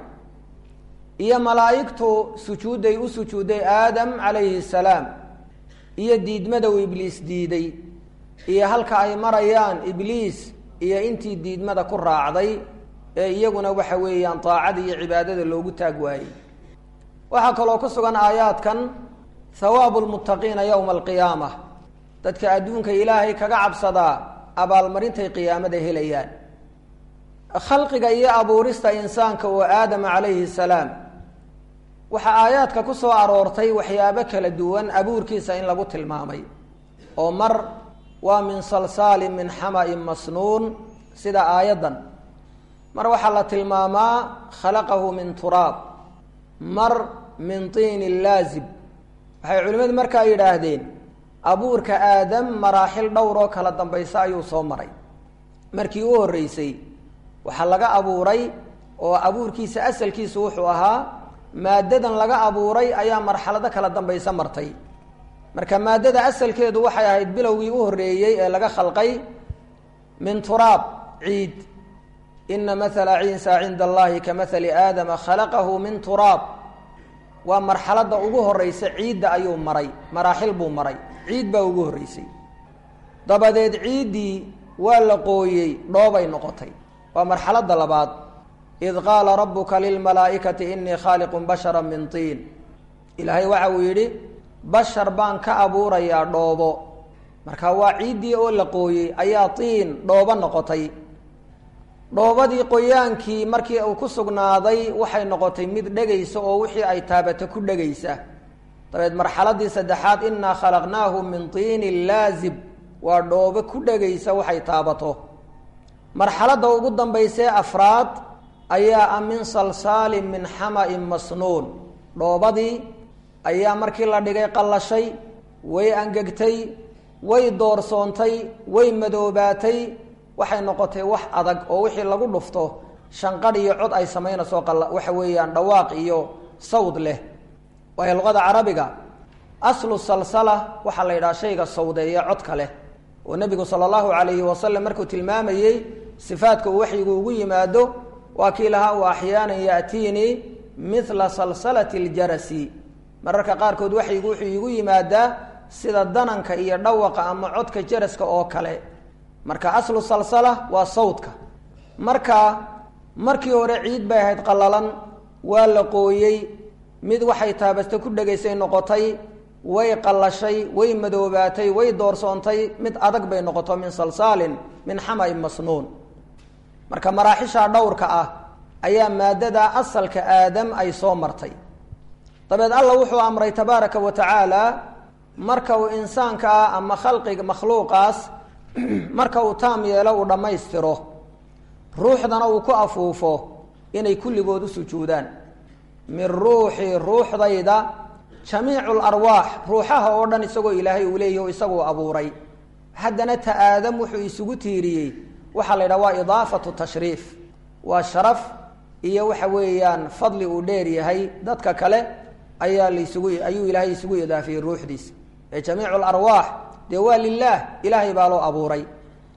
iyo malaa'igtu sujuudday u sujuudday aadam calayhi salaam iyo diidmada uu ibliis diiday iyo halka ay marayaan ibliis iyo intii diidmada ku raacday ee iyaguna waxa weeyaan daacada iyo cibaadada loogu taag waayey waxaa kaloo ku sugan aayaadkan hawaabu lmuttaqiina yowma alqiyaama dadka adduunka ilaahay kaga cabsadaa abaalmarintay qiyaamada helayaan khalqiga iyo abuurista insaanka oo aadama calayhi salaam waxaa aayaadka ku soo aroortay waxyaabo kala duwan abuurkiisa in lagu tilmaamay oo mar waa min salsaalin min xama-in masnuun sida aayaddan mar waxaa la tilmaamaa khalaqahu min turaab mar min tiinin laazib waxay culimmadu markaa yidhaahdeen abuurka aadam maraaxil dhowr oo kala dambaysa ayuu soo maray markii u horreysay waxaa laga abuuray oo abuurkiisa asalkiisu wuxuu ahaa maaddadan laga abuuray ayaa marxalado kala dambaysa martay marka maaddada asalkeedu waxay ahayd bilowgii u horreeyey ee laga khalqay min turaab ciid ina mathala ciisa cinda allahi ka mathali aadama khalaqahu min turaab waa marxaladda ugu horreysa ciidda ayuu maray maraaxil buu maray ciid baa ugu horreysay dabadeed ciiddii waa la qooyey dhoobay noqotay waa marxaladda labaad id qaala rabuka lilmalaa'ikati inii khaaliqun bashara min tiin ilaahay waxa uu yidhi bashar baan ka abuurayaa dhoobo marka waa ciiddii oo la qooyey ayaa tiin dhoobo noqotay dhoobadii qoyaankii markii uu ku sugnaaday waxay noqotay mid dhegaysa oo wixii ay taabato ku dhegaysa dabeed marxaladii saddexaad inaa khalaqnaahu min tiinin laazib waa dhoobo ku dhegaysa waxay taabato marxaladda ugu dambaysee afraad ayaa ah min salsaalin min xama-in masnuun dhoobadii ayaa markii la dhigay qallashay way angegtay way doorsoontay way madoobaatay waxay noqotay wax adag oo wixii lagu dhufto shanqadh iyo cod ay samaynayso waxa weeyaan dhawaaq iyo sawd leh waayo luqada carabiga aslu salsala waxaa la yidhaha shayga sawdeeya codka leh oo nebigu sala allahu calayhi wasalam markuu tilmaamayey sifaadka uu waxyigu ugu yimaado waa kii lahaa u axyaanan yaatiinii mithla salsalati ljarasi mararka qaarkood waxyigu wuxuu iigu yimaadaa sida dananka iyo dhawaqa ama codka jaraska oo kale marka aslu salsala waa sawdka marka markii hore ciid bay ahayd qallalan waa la qooyey mid waxay taabasta ku dhegaysay noqotay way qallashay way madoobaatay way doorsoontay mid adag bay noqoto min salsaalin min xama-in masnuun marka maraaxisha dhowrka ah ayaa maadada asalka aadam ay soo martay dabeed alla wuxuu amray tabaaraka wa tacaala marka uu insaanka ah ama khalqiga makhluuqaas marka uu taam yeelo uu dhammaystiro ruuxdana uu ku afuufo inay kulligood u sujuudaan min ruuxi ruuxdayda jamiicu larwaax ruuxaha oo dhan isagoo ilaahay uu leeyahy o isaguu abuuray haddana ta aadam wuxuu isugu tiiriyey waxaa la yidhaha waa idaafatu tashriif waa sharaf iyo waxa weeyaan fadli uu dheer yahay dadka kale ayaa laisugu ayuu ilaahay isugu idaafiyey ruuxdiisa ee jamiicu larwaax dee waa lilaah ilaahay baa loo abuuray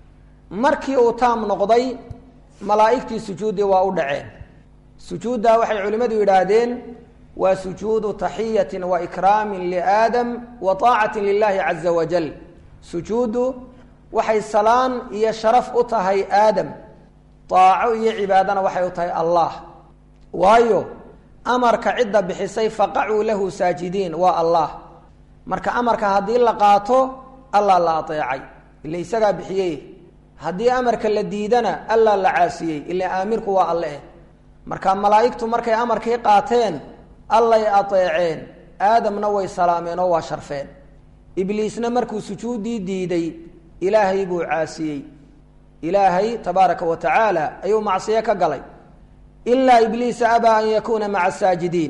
markii uu taam noqday malaa'igtii sujuuddii waa u dhaceen sujuuddaa waxay culimmadu yidhaahdeen waa sujuudu taxiyatin wa ikraamin liaadam wa taacatin lilahi caza wajal sujuuddu waxay salaan iyo sharaf u tahay aadam daaco iyo cibaadana waxay u tahay allah waayo amarka cidda bixisay faqacuu lahu saajidiin waa allah marka amarka haddii la qaato allah la ateecay ila isagaa bixiyey haddii amarka la diidana allah la caasiyey ila aamirku waa alle eh marka malaa'igtu markay amarkii qaateen allay ateeceen aadamna way salaameen oo waa sharfeen ibliisna markuu sujuuddii diiday ilaahay buu caasiyey ilaahay tabaaraka wa tacaala ayuu macsiyo ka galay ilaa ibliisa abaa an yakuuna maca asaajidiin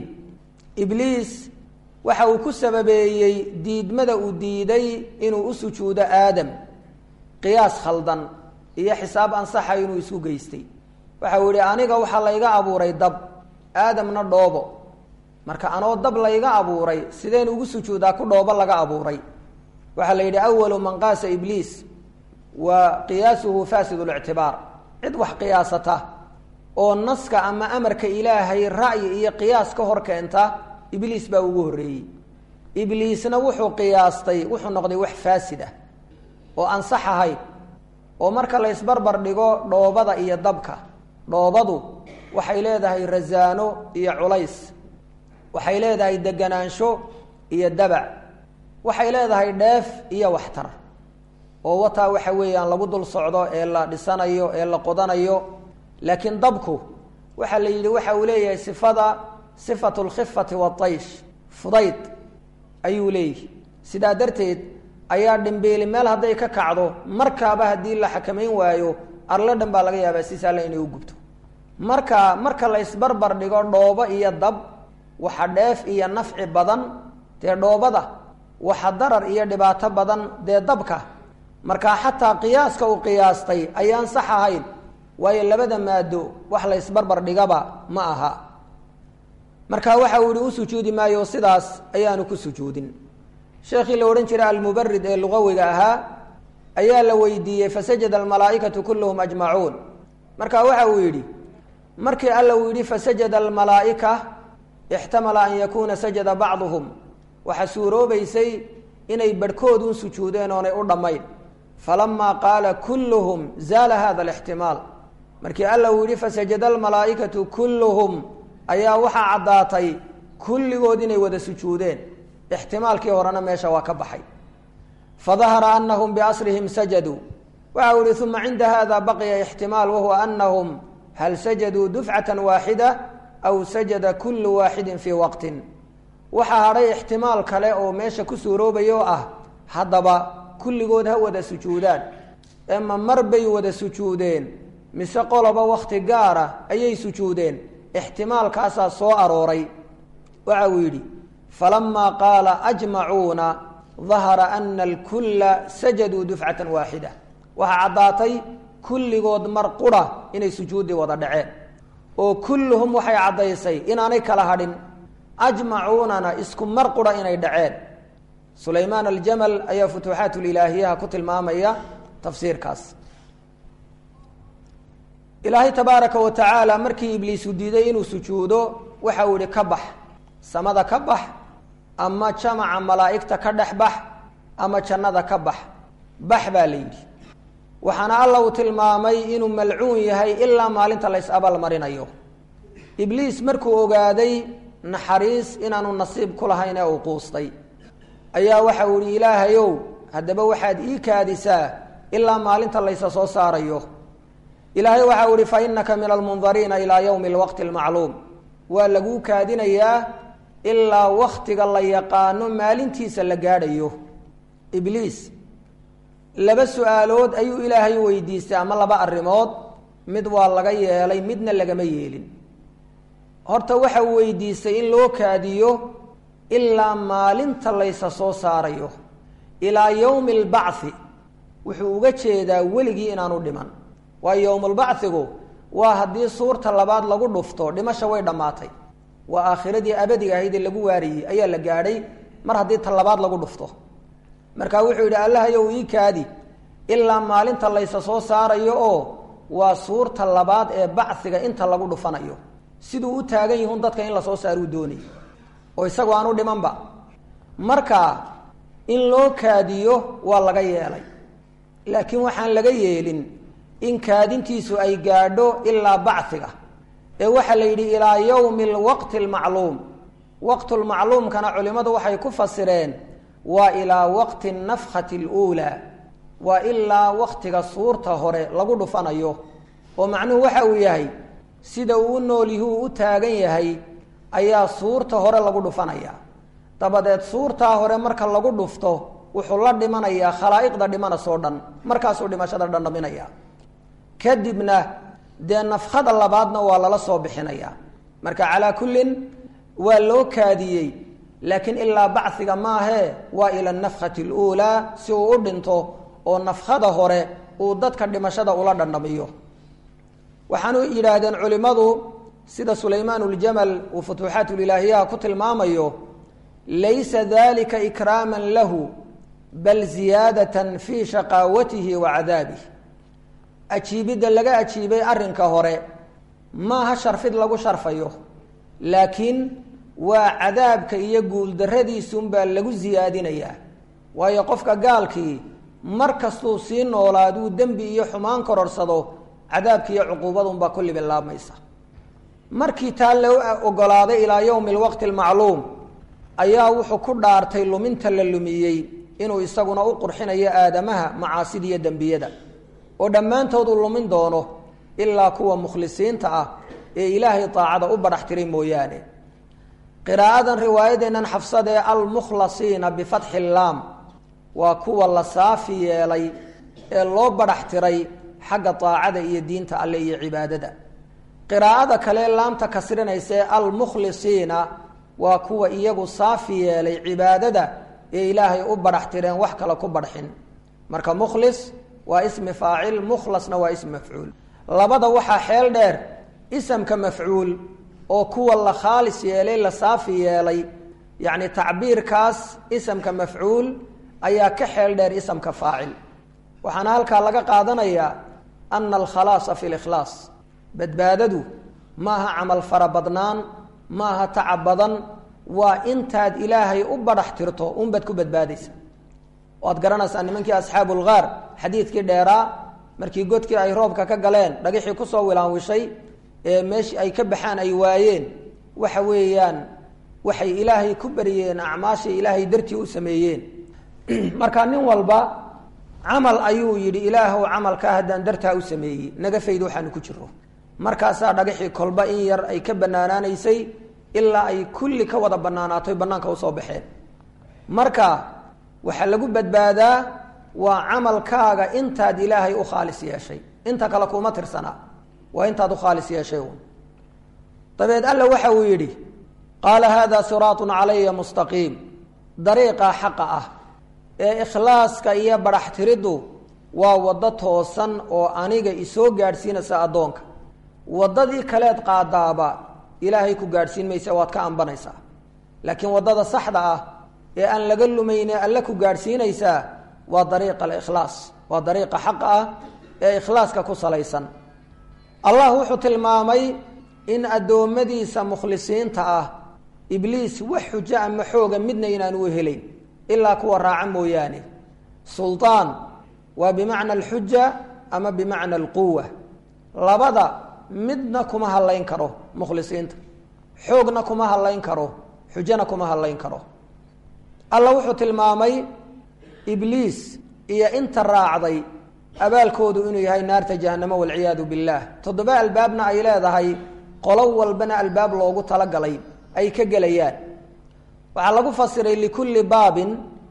ibliis waxa uu ku sababeeyey diidmada uu diiday inuu u sujuudo aadam qiyaas khaldan iyo xisaab ansaxa inuu isku geystay waxa uu yihi aniga waxaa layga abuuray dab aadamna dhoobo marka anoo dab layga abuuray sideen ugu sujuudaa ku dhoobo laga abuuray waxaa la yidhi awalu man qaasa ibliis wa qiyaasuhu fasid lictibaar cid wax qiyaasata oo naska ama amarka ilaahay ra'yi iyo qiyaas ka hor keenta ibliis baa ugu horreeyey ibliisna wuxuu qiyaastay wuxuu noqday wax faasid ah oo ansax ahayd oo marka la ysbarbar dhigo dhoobada iyo dabka dhoobadu waxay leedahay rasaano iyo culays waxay leedahay deganaansho iyo dabac waxay leedahay dheef iyo waxtar oo wataa waxa weeyaan lagu dul socdo ee la dhisanayo ee la qodanayo laakiin dabku waxaa la yidhi waxa uu leeyahay sifada sifatu lkhifati waataysh fudayd ayuu leeyahy sidaa darteed ayaa dhimbiili meel hadday ka kacdo markaaba haddii la xakamayn waayo arlo dhan baa laga yaabaa si saalla inay u gubto marka marka la ysbarbar dhigo dhoobo iyo dab waxa dheef iyo nafci badan dee dhoobada waxa darar iyo dhibaato badan dee dabka marka xataa qiyaaska uu qiyaastay ayaan sax ahayn waayo labada maado wax la ysbarbar dhigaba ma aha marka waxa uu yihi u sujuudi maayo sidaas ayaanu ku sujuudin sheekhii la odhan jiray almubarid ee lugawiga ahaa ayaa la weydiiyey fasajada almalaa'ikatu kulluhum ajmacuun marka waxa uu yidhi markii alla uu yidhi fasajada almalaa'ika ixtamala an yakuuna sajada bacduhum waxaa suuroobaysay inay barhkoodun sujuudeen oonay u dhammayn falamaa qaala kulluhum zaala hada alixtimaal markii alla uu yidhi fasajada almalaa'ikatu kulluhum ayaa waxaa caddaatay kulligood inay wada sujuudeen ixtimaalkii horena meesha waa ka baxay fadahara anahum biasrihim sajaduu waxa uu yihi uma cinda hada baqiya ixtimaal wahuwa anahum hal sajaduu dufcata waaxida aw sajada kullu waaxidin fii waqtin waxaa hadhay ixtimaal kale oo meesha ku suuroobaya oo ah haddaba kulligood ha wada sujuudaan ema mar bay wada sujuudeen mise qoloba wakti gaara ayay sujuudeen ixtimaalkaasaa soo arooray waxa uu yidhi falamaa qaala ajmacuuna dahara ana alkulla sajaduu dufcatan waaxida waxaa caddaatay kulligood mar qura inay sujuuddii wada dhaceen oo kulluhum waxay caddaysay inaanay kala hadhin ajmacuunana isku mar qura inay dhaceen sulaymaan aljamal ayaa futuuxaatulilaahiyaha ku tilmaamaya tafsiirkaas ilaahay tabaaraka wa tacaala markii ibliisu diiday inuu sujuudo waxa uu yihi ka bax samada ka bax ama jamaca malaa'igta ka dhex bax ama jannada ka bax bax baa la yidhi waxaana alla uu tilmaamay inuu malcuun yahay ilaa maalinta la is-abaalmarinayo ibliis markuu ogaaday naxariis inaanu nasiib ku lahayn ee uu quustay ayaa waxa uu yihi ilaahayow haddaba waxaad ii kaadisaa ilaa maalinta laysa soo saarayo ilaahay waxa uu ihi fa inaka min almundariina ilaa yowmi alwaqti almacluum waa laguu kaadinayaa ilaa waktiga la yaqaano maalintiisa la gaadhayo ibliis laba su-aalood ayuu ilaahay weydiistay ama laba arrimood mid waa laga yeelay midna lagama yeelin horta waxa uu weydiistay in loo kaadiyo ilaa maalinta laysa soo saarayo ilaa yowmi albacthi wuxuu uga jeedaa weligii inaanu dhiman waayo yowmulbachigu waa haddii suurta labaad lagu dhufto dhimasha way dhammaatay waa aakhiradii abadiga ahayd ee lagu waariyey ayaa la gaadhay mar haddii ta labaad lagu dhufto marka wuxuu yidhi allahayow ii kaadi ilaa maalinta laysa soo saarayo oo waa suurta labaad ee bachiga inta lagu dhufanayo siduu u taagan yihun dadka in lasoo saaruu doonay oo isagoo aanu dhimanba marka in loo kaadiyo waa laga yeelay laakiin waxaan laga yeelin in kaadintiisu ay gaadho ilaa bachiga ee waxaa la yidhi ilaa yowmi alwaqti almacluum waqtulmacluumkana culimmadu waxay ku fasireen waa ilaa waqti nafkhati aluulaa waa ilaa waktiga suurta hore lagu dhufanayo oo macnuhu waxa uu yahay sida uu u noolyihi uu u taagan yahay ayaa suurta hore lagu dhufanaya dabadeed suurtaa hore marka lagu dhufto wuxuu la dhimanayaa khalaa'iqda dhimanasoo dhan markaasuu dhimashada dhandhaminaya kadibna dee nafkhada labaadna waa lala soo bixinaya marka calaa kullin waa loo kaadiyey laakiin ilaa bachiga maahee waa ila nafkhati aluulaa si uu u dhinto oo nafkhada hore uu dadka dhimashada ula dhandhamiyo waxaanu yidhaahdeen culimmadu sida sulaymaan uljamal uu futuuxaatulilaahiyaha ku tilmaamayo laysa dalika ikraaman lahu bal ziyaadatan fii shaqaawatihi wa cadaabih ajiibidda laga ajiibay arrinka hore maaha sharfid lagu sharfayo laakiin waa cadaabka iyo guuldarradiisunbaa lagu siyaadinayaa waayo qofka gaalkii mar kastuu sii noolaaduu dembi iyo xumaan kororsado cadaabki iyo cuquubadunbaa kulli bilaabmaysa markii taa loo ogolaaday ilaa yowmi alwaqti almacluum ayaa wuxuu ku dhaartay luminta la lumiyey inuu isaguna u qurxinayo aadamaha macaasida iyo dembiyada oo dhammaantood uu lumin doono ilaa kuwa mukhlisiinta ah ee ilaahay daacada u badhax tiray mooyaane qiraa'adan riwaayadeennan xafsadee almukhlasiina bifatxi laam waa kuwa la saafi yeelay ee loo badhax tiray xagga daacada iyo diinta alle iyo cibaadada qiraa'ada kale laamta kasrinaysa ee almukhlisiina waa kuwa iyagu saafi yeelay cibaadada ee ilaahay u badhax tireen wax kale ku badxin marka mukhlis waa ismi faacil mukhlasna waa ismi mafcuul labada waxaa xeel dheer isamka mafcuul oo kuwa la khaalis yeelay la saafi yeelay yacni tacbiirkaas isamka mafcuul ayaa ka xeel dheer isamka faacil waxaana halkaa laga qaadanayaa ana alkhalaasa fi likhlaas badbaadadu maaha camal fara badnaan maaha tacab badan waa intaad ilaahay u badhax tirto unbaad ku badbaadaysa waad garanaysaa nimankii asxaabu lgaar xadiidkii dheeraa markii godkii ay roobka ka galeen dhagixii kusoo wilaanwishay ee meeshii ay ka baxaan ay waayeen waxa weeyaan waxay ilaahay ku bariyeen acmaashay ilaahay dartii u sameeyeen marka nin walba camal ayuu yidhi ilaahow camalkaa haddaan dartaa u sameeyey naga fayd waxaanu ku jiro markaasaa dhagaxii kolba in yar ay ka banaanaanaysay ilaa ay kulli ka wada banaanaatoy banaanka usoo baxeen marka waxaa lagu badbaadaa waa camalkaaga intaad ilaahay u khaalis yeeshay inta kale kuma tirsanaa waa intaad u khaalis yeeshay uun dabeed alla waxa uu yidhi qaala hada siraatun calaya mustaqiim dariiqa xaqa ah ee ikhlaaska iyo badhaxtiriddu waa waddo toosan oo aniga isoo gaadhsiinaysa addoonka waddadii kaleed qaadaaba ilaahay ku gaadhsiin maysa waad ka ambanaysaa laakiin waddada saxda ah ee aan laga lumayne alle ku gaadhsiinaysaa waa dariiqa alikhlaas waa dariiqa xaqa ah ee ikhlaaska ku salaysan allah wuxuu tilmaamay in addoommadiisa mukhlisiinta ah ibliis wax xujo ama xooga midna inaan u helayn ilaa kuwa raaca mooyaane suldaan waa bimacna alxuja ama bimacna alquwa labada midna kuma hadlayn karo mukhlisiinta xoogna kuma hadlayn karo xujona kuma hadlayn karo alla wuxuu tilmaamay ibliis iyo inta raacday abaalkoodu inuu yahay naarta jahanamo walciyaadu billaah toddoba albaabna ay leedahay qolo walbana albaab loogu talagalay ay ka gelayaan waxaa lagu fasiray likulli baabin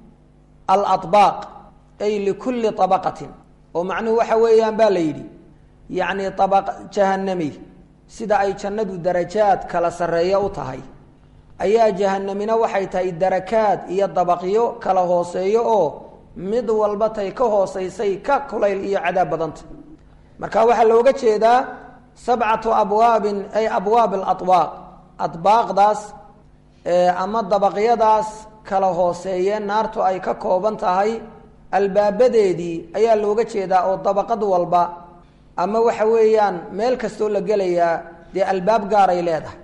alabaaq ay likulli abaqatin oo macnuhu waxa weeyaan baa la yidhi yacni abaq jahanami sida ay jannadu darajaad kala sarreeya u tahay ayaa jahanamina waxay tahay darakaad iyo dabaqyo kala hooseeyo oo mid walba tay ka hooseysay ka kulayl iyo cadaab badanta marka waxaa looga jeedaa sabcatu abwaabin ay abwaab alabaaq adbaaqdaas ama dabaqyadaas kala hooseeye naartu ay ka kooban tahay albaabadeedii ayaa looga jeedaa oo dabaqad walba ama waxa weeyaan meel kastoo la gelayaa dee albaab gaaray leedahay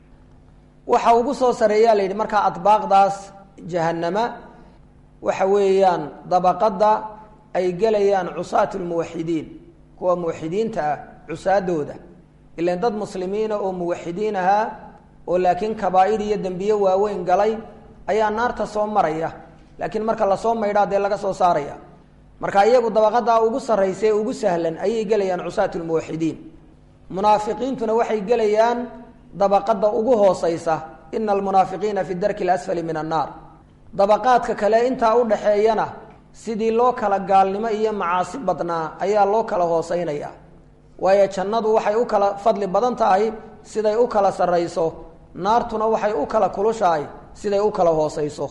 waxa ugu soo sareeyaa la yidhi markaa adbaaqdaas jahanama waxa weeyaan dabaqadda ay gelayaan cusaat lmuwaxidiin kuwa muwaxidiinta ah cusaadooda ilan dad muslimiina oo muwaxidiin ahaa oo laakiin kabaa'ir iyo dembiye waaweyn galay ayaa naarta soo maraya laakiin marka lasoo maydhaa dee laga soo saaraya marka iyagu dabaqadaa ugu sarraysa ee ugu sahlan ayay gelayaan cusaat lmuwaxidiin munaafiqiintuna waxay gelayaan dabaqada ugu hooseysa ina almunaafiqiina fi darki lasfali min annaar dabaqaadka kale intaa u dhaxeeyana sidii loo kala gaalnimo iyo macaasi badnaa ayaa loo kala hooseynaya waayo jannadu waxay u kala fadli badan tahay siday u kala sarrayso naartuna waxay u kala kulushahay siday u kala hooseyso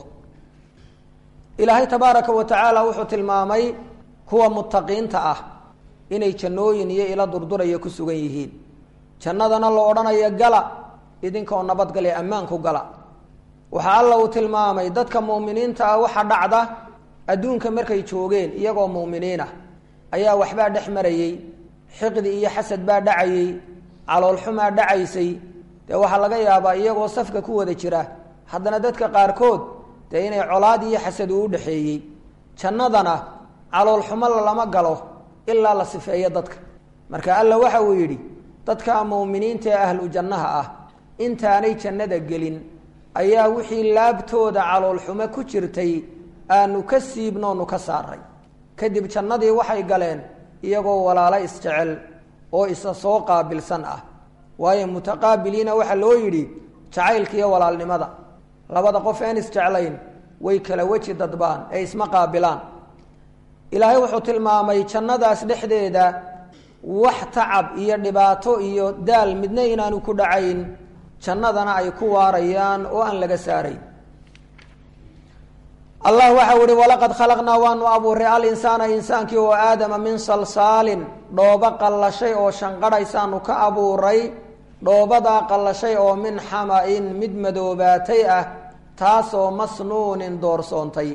ilaahay tabaaraka wa tacaala wuxuu tilmaamay kuwa muttaqiinta ah inay jannooyin iyo ilo durduraya ku sugan yihiin jannadana la odhanayo gala idinkoo nabadgale ammaanku gala waxaa alla uu tilmaamay dadka mu'miniinta ah waxa dhacda adduunka markay joogeen iyagoo mu'miniin ah ayaa waxbaa dhex marayey xiqdi iyo xasad baa dhacayey caloolxumaa dhacaysay dee waxaa laga yaabaa iyagoo safka ku wada jira haddana dadka qaarkood dee inay colaad iyo xasad uu udhexeeyey jannadana caloolxumo lama galo ilaa la sifeeyo dadka marka alla waxa uu yidhi dadka mu'miniinta ee ahlu jannaha ah intaanay jannada gelin ayaa wixii laabtooda caloolxumo ku jirtay aanu ka siibnoonu ka saaray kadib jannadii waxay galeen iyagoo walaalo isjecel oo isa soo qaabilsan ah waayo mutaqaabiliina waxaa loo yidhi jacaylka iyo walaalnimada labada qof een isjeclayn way kala weji dadbaan ee isma qaabilaan ilaahay wuxuu tilmaamay jannadaas dhexdeeda wax tacab iyo dhibaato iyo daal midna inaanu ku dhacayn jannadana ay ku waarayaan oo aan laga saarayn allah waxau ihi walaqad khalaqnaa waanu abuuray alinsaana insaankii oo aadama min salsaalin dhoobo qallashay oo shanqadhaysaanu ka abuuray dhoobadaa qallashay oo min xama-in mid madoobaatay ah taasoo masnuunin doorsoontay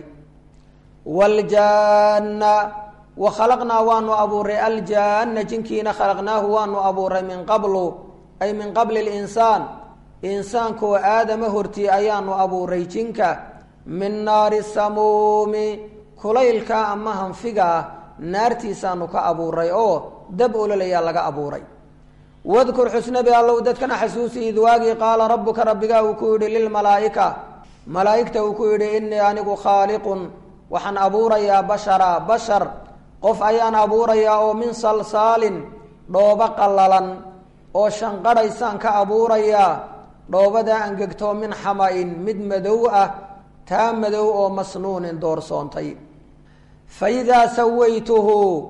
wljaana wa khalaqnaa waanu abuuray aljaana jinkiina khalaqnaahu waanu abuuray min qablu ay min qabli linsaan insaankaoo aadama hortii ayaanu abuuray jinka min naari samuumi kulaylka ama hanfigaa naartiisaanu ka abuuray oo dab ololayaa laga abuuray wadkur xusnabi allow dadkana xasuusi id waagii qaala rabbuka rabbigaa uu ku yidhi lilmalaa'ika malaa'igta uu ku yidhi innii anigu khaaliqun waxaan abuurayaa bashara bashar qof ayaan abuurayaa oo min salsaalin dhoobo qallalan oo shanqadhaysaan ka abuurayaa dhoobadaa angegtoo min xama-in mid madow ah taa madow oo masnuunin doorsoontay fa idaa sawaytuhu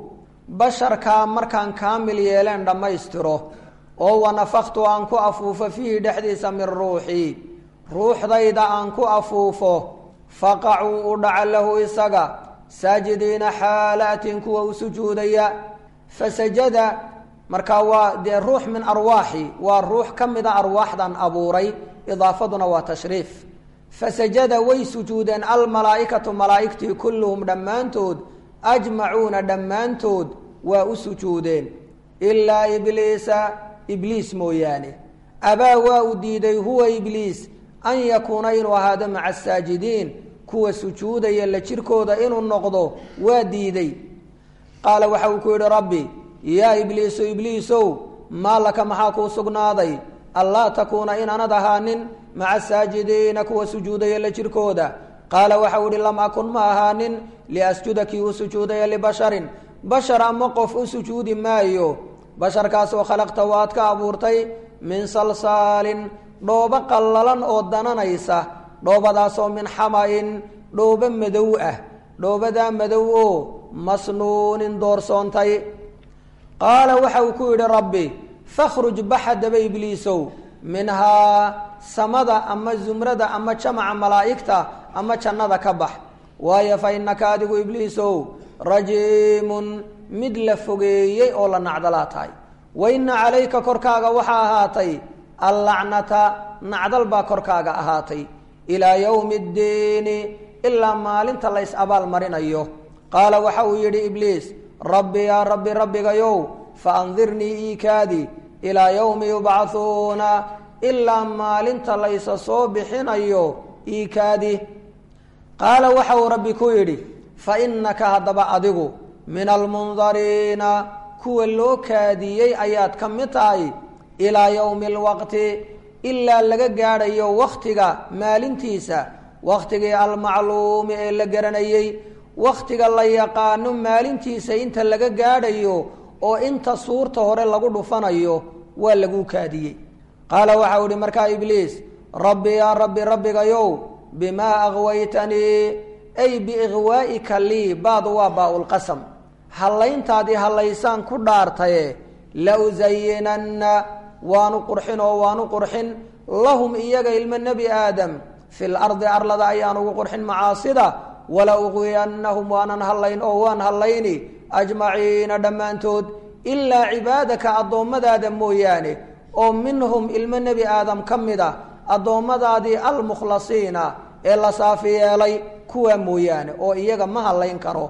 basharkaa markaan kaamil yeeleen dhammaystiro oo wanafaktu aan ku afuufo fiihi dhexdiisa min ruuxii ruuxdayda aan ku afuufo faqacuu u dhaca lahu isaga saajidiina xaalaatin kuwa u sujuudaya fasajada markaa waa dee ruux min arwaaxi waa ruux ka mida arwaaxdan abuuray idaafaduna waa tashriif fasajada way sujuudeen almalaa'ikatu malaa'igtii kulluhum dhammaantood ajmacuuna dhammaantood waa u sujuudeen ilaa ibliisa ibliis mooyaane abaa waa u diiday huwa ibliis an yakuuna inuu ahaado maca asaajidiin kuwa sujuudaya la jirkooda inuu noqdo waa diiday qaala waxa uu ku yidhi rabbi yaa ibliisu ibliisow maa laka maxaa kuu sugnaaday anlaa takuuna inaanad ahaanin maca saajidiina kuwa sujuudaya la jirkooda qaala waxau ihi lam akun ma ahaanin liasjuda kii u sujuudaya libasharin bashar ama qof u sujuudi maayo basharkaasoo khalaqta waad ka abuurtay min salsaalin dhoobo qallalan oo dananaysa dhoobadaasoo min xama-in dhoobo madow ah dhoobadaa madow oo masnuunin doorsoontay qaala waxa uu ku yidhi rabbi fakhruj baxa daba ibliisow minhaa samada ama zumrada ama jamaca malaa'igta ama jannada ka bax waayo fa innaka adigu ibliisow rajiimun mid la fogeeyey oo la nacdalaa tahay wa inna calayka korkaaga waxaa ahaatay allacnata nacdal baa korkaaga ahaatay ilaa yowmi ddiini ilaa maalinta la ys abaal marinayo qaala waxa uu yidhi ibliis rabbi yaa rabbi rabbigayow fa andirnii iikaadi ilaa yowmi yubcahuuna ilaa maalinta laysa soo bixinayo iikaadi qaala waxa uu rabbi ku yidhi fa innaka haddaba adigu min almundariina kuwa loo kaadiyey ayaad ka mid tahay ilaa yowmi alwaqti ilaa laga gaadhayo wakhtiga maalintiisa wakhtigii almacluumi ee la garanayey wakhtiga la yaqaano maalintiisa inta laga gaadhayo oo inta suurta hore lagu dhufanayo waa laguu kaadiyey qaala waxau ihi markaa ibliis rabbi yaa rabbi rabbigayow bimaa akwaytanii ay biikhwaa'ika lii baadu waa baa-ulqasam hallayntaadii hallaysaan ku dhaartaye la usayinanna waanu qurxin oo waanu qurxin lahum iyaga ilmo nebi aadam fi lardi arlada ayaan ugu qurxin macaasida wala uqwiyannahum waanan hallayn oo waan hallayni ajmaciina dhammaantood ilaa cibaadaka addoommadaada mooyaane oo minhum ilmo nebi aadam ka mid a addoommadaadii almukhlasiina ee la saafi yeelay kuwaa mooyaane oo iyaga ma hallayn karo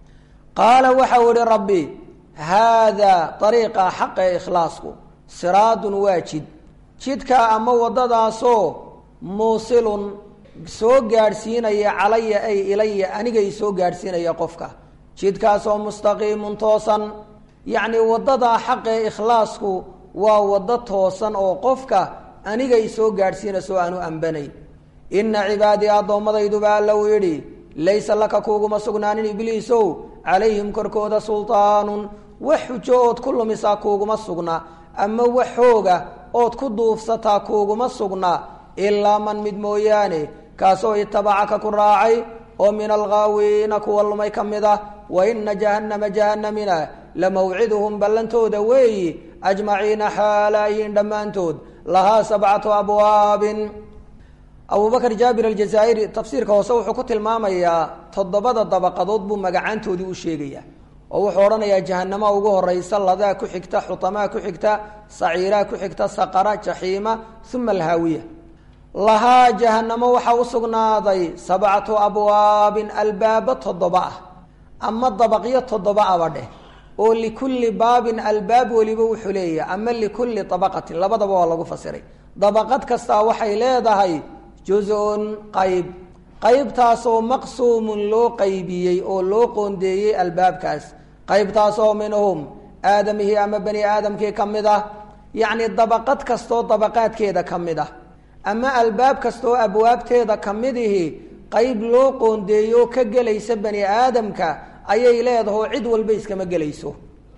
qaala waxau ihi rabbi haadaa ariiqa xaqa ee ikhlaasku siraadun waa jid jidkaa ama waddadaasoo muusilun soo gaadhsiinaya calaya ay ilaya anigay soo gaadhsiinaya qofka jidkaasoo mustaqiimun toosan yacni waddadaa xaqa ee ikhlaasku waa waddo toosan oo qofka anigay soo gaadhsiinayso aanu ambanayn inna cibaadii addoommadayduba alla uu yidhi laysa laka kuuguma sugnaanin ibliisow calayhim korkooda sultaanun wax xujo ood ku lumisaa kuuguma sugna ama wax xooga ood ku duufsataa kuuguma sugna ilaa man mid mooyaane kaasoo itabacaka ku raacay oo min alghaawiina kuwa lumay ka mid ah wa ina jahannama jahannamina la mawciduhum ballantooda weeyi ajmaciina xaalaayihiin dhammaantood lahaa sabcatu abwaabin abubakr jaabir aljazaa'iri tafsiirka hoose wuxuu ku tilmaamayaa toddobada dabaqadood buu magacaantoodii u sheegaya oo wuxuu odhanayaa jahanama ugu horeysa ladaa ku xigta xutamaa ku xigta saciiraa ku xigta saqara jaxiima uma alhaawiya lahaa jahanamo waxaa u sugnaaday sabcatu abwaabin albaabo toddoba ah ama dabaqyo toddoba aba dheh oo likulli baabin albaab weliba wuxuu leeyahay ama likulli dabaqatin labadaba waa lagu fasiray dabaqad kastaa waxay leedahay juz-un qayb qaybtaasoo maqsuumun loo qaybiyey oo loo qoondeeyey albaabkaas qaybtaasoo minhum aadamihii ama bani aadamkii ka mid ah yacni dabaqad kastoo dabaqaadkeeda ka mid ah ama albaab kastoo abwaabteeda ka midihi qayb loo qoondeeyo ka gelaysa bani aadamka ayay leedaho cid walba iskama gelayso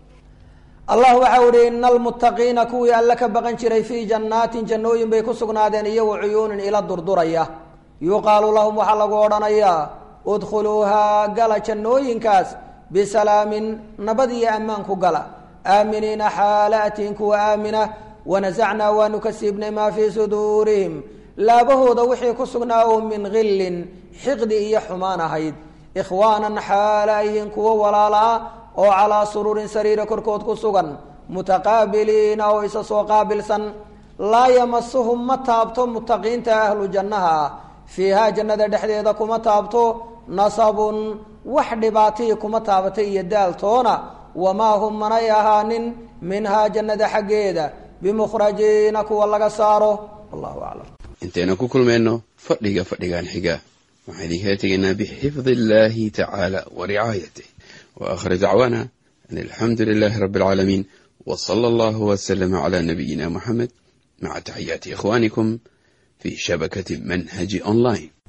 allah waxau ihi ina almuttaqiina kuwii alle ka baqan jiray fii jannaatin jannooyin bay ku sugnaadeen iyo wa cuyuunin ila durduraya yuqaalu lahum waxaa lagu odhanayaa udkhuluuhaa gala jannooyinkaas bisalaamin nabad iyo ammaan ku gala aaminiina xaala atiin kuwa aamina wanasacnaa waanu ka siibnay maa fii suduurihim laabahooda wixii ku sugnaa oo min khillin xiqdi iyo xumaan ahayd ikhwaanan xaala ayihiin kuwo walaala ah oo calaa suruurin sariira korkood ku sugan mutaqaabiliina oo isa soo qaabilsan laa yamasuhum ma taabto mutaqiinta ahlu jannaha ah fiihaa jannada dhexdeeda kuma taabto nasabun wax dhibaatihii kuma taabatay iyo daaltoona wamaa hum manay ahaanin minhaa jannada xaggeeda bimukhrajiina kuwa laga saaro wallahu aclam intaynu ku kulmayno fadhiga fadhigan xiga waxaan idinkaga tegaynaa bixifdi illaahi tacaala wa ricaayatih wa aakhir dacwaana an alxamdu lilaahi rabbi alcaalamiin wa sala allahu wasalama calaa nabiyina muxamed maca taxiyaati ikhwaanikum fi shabakati manhaji online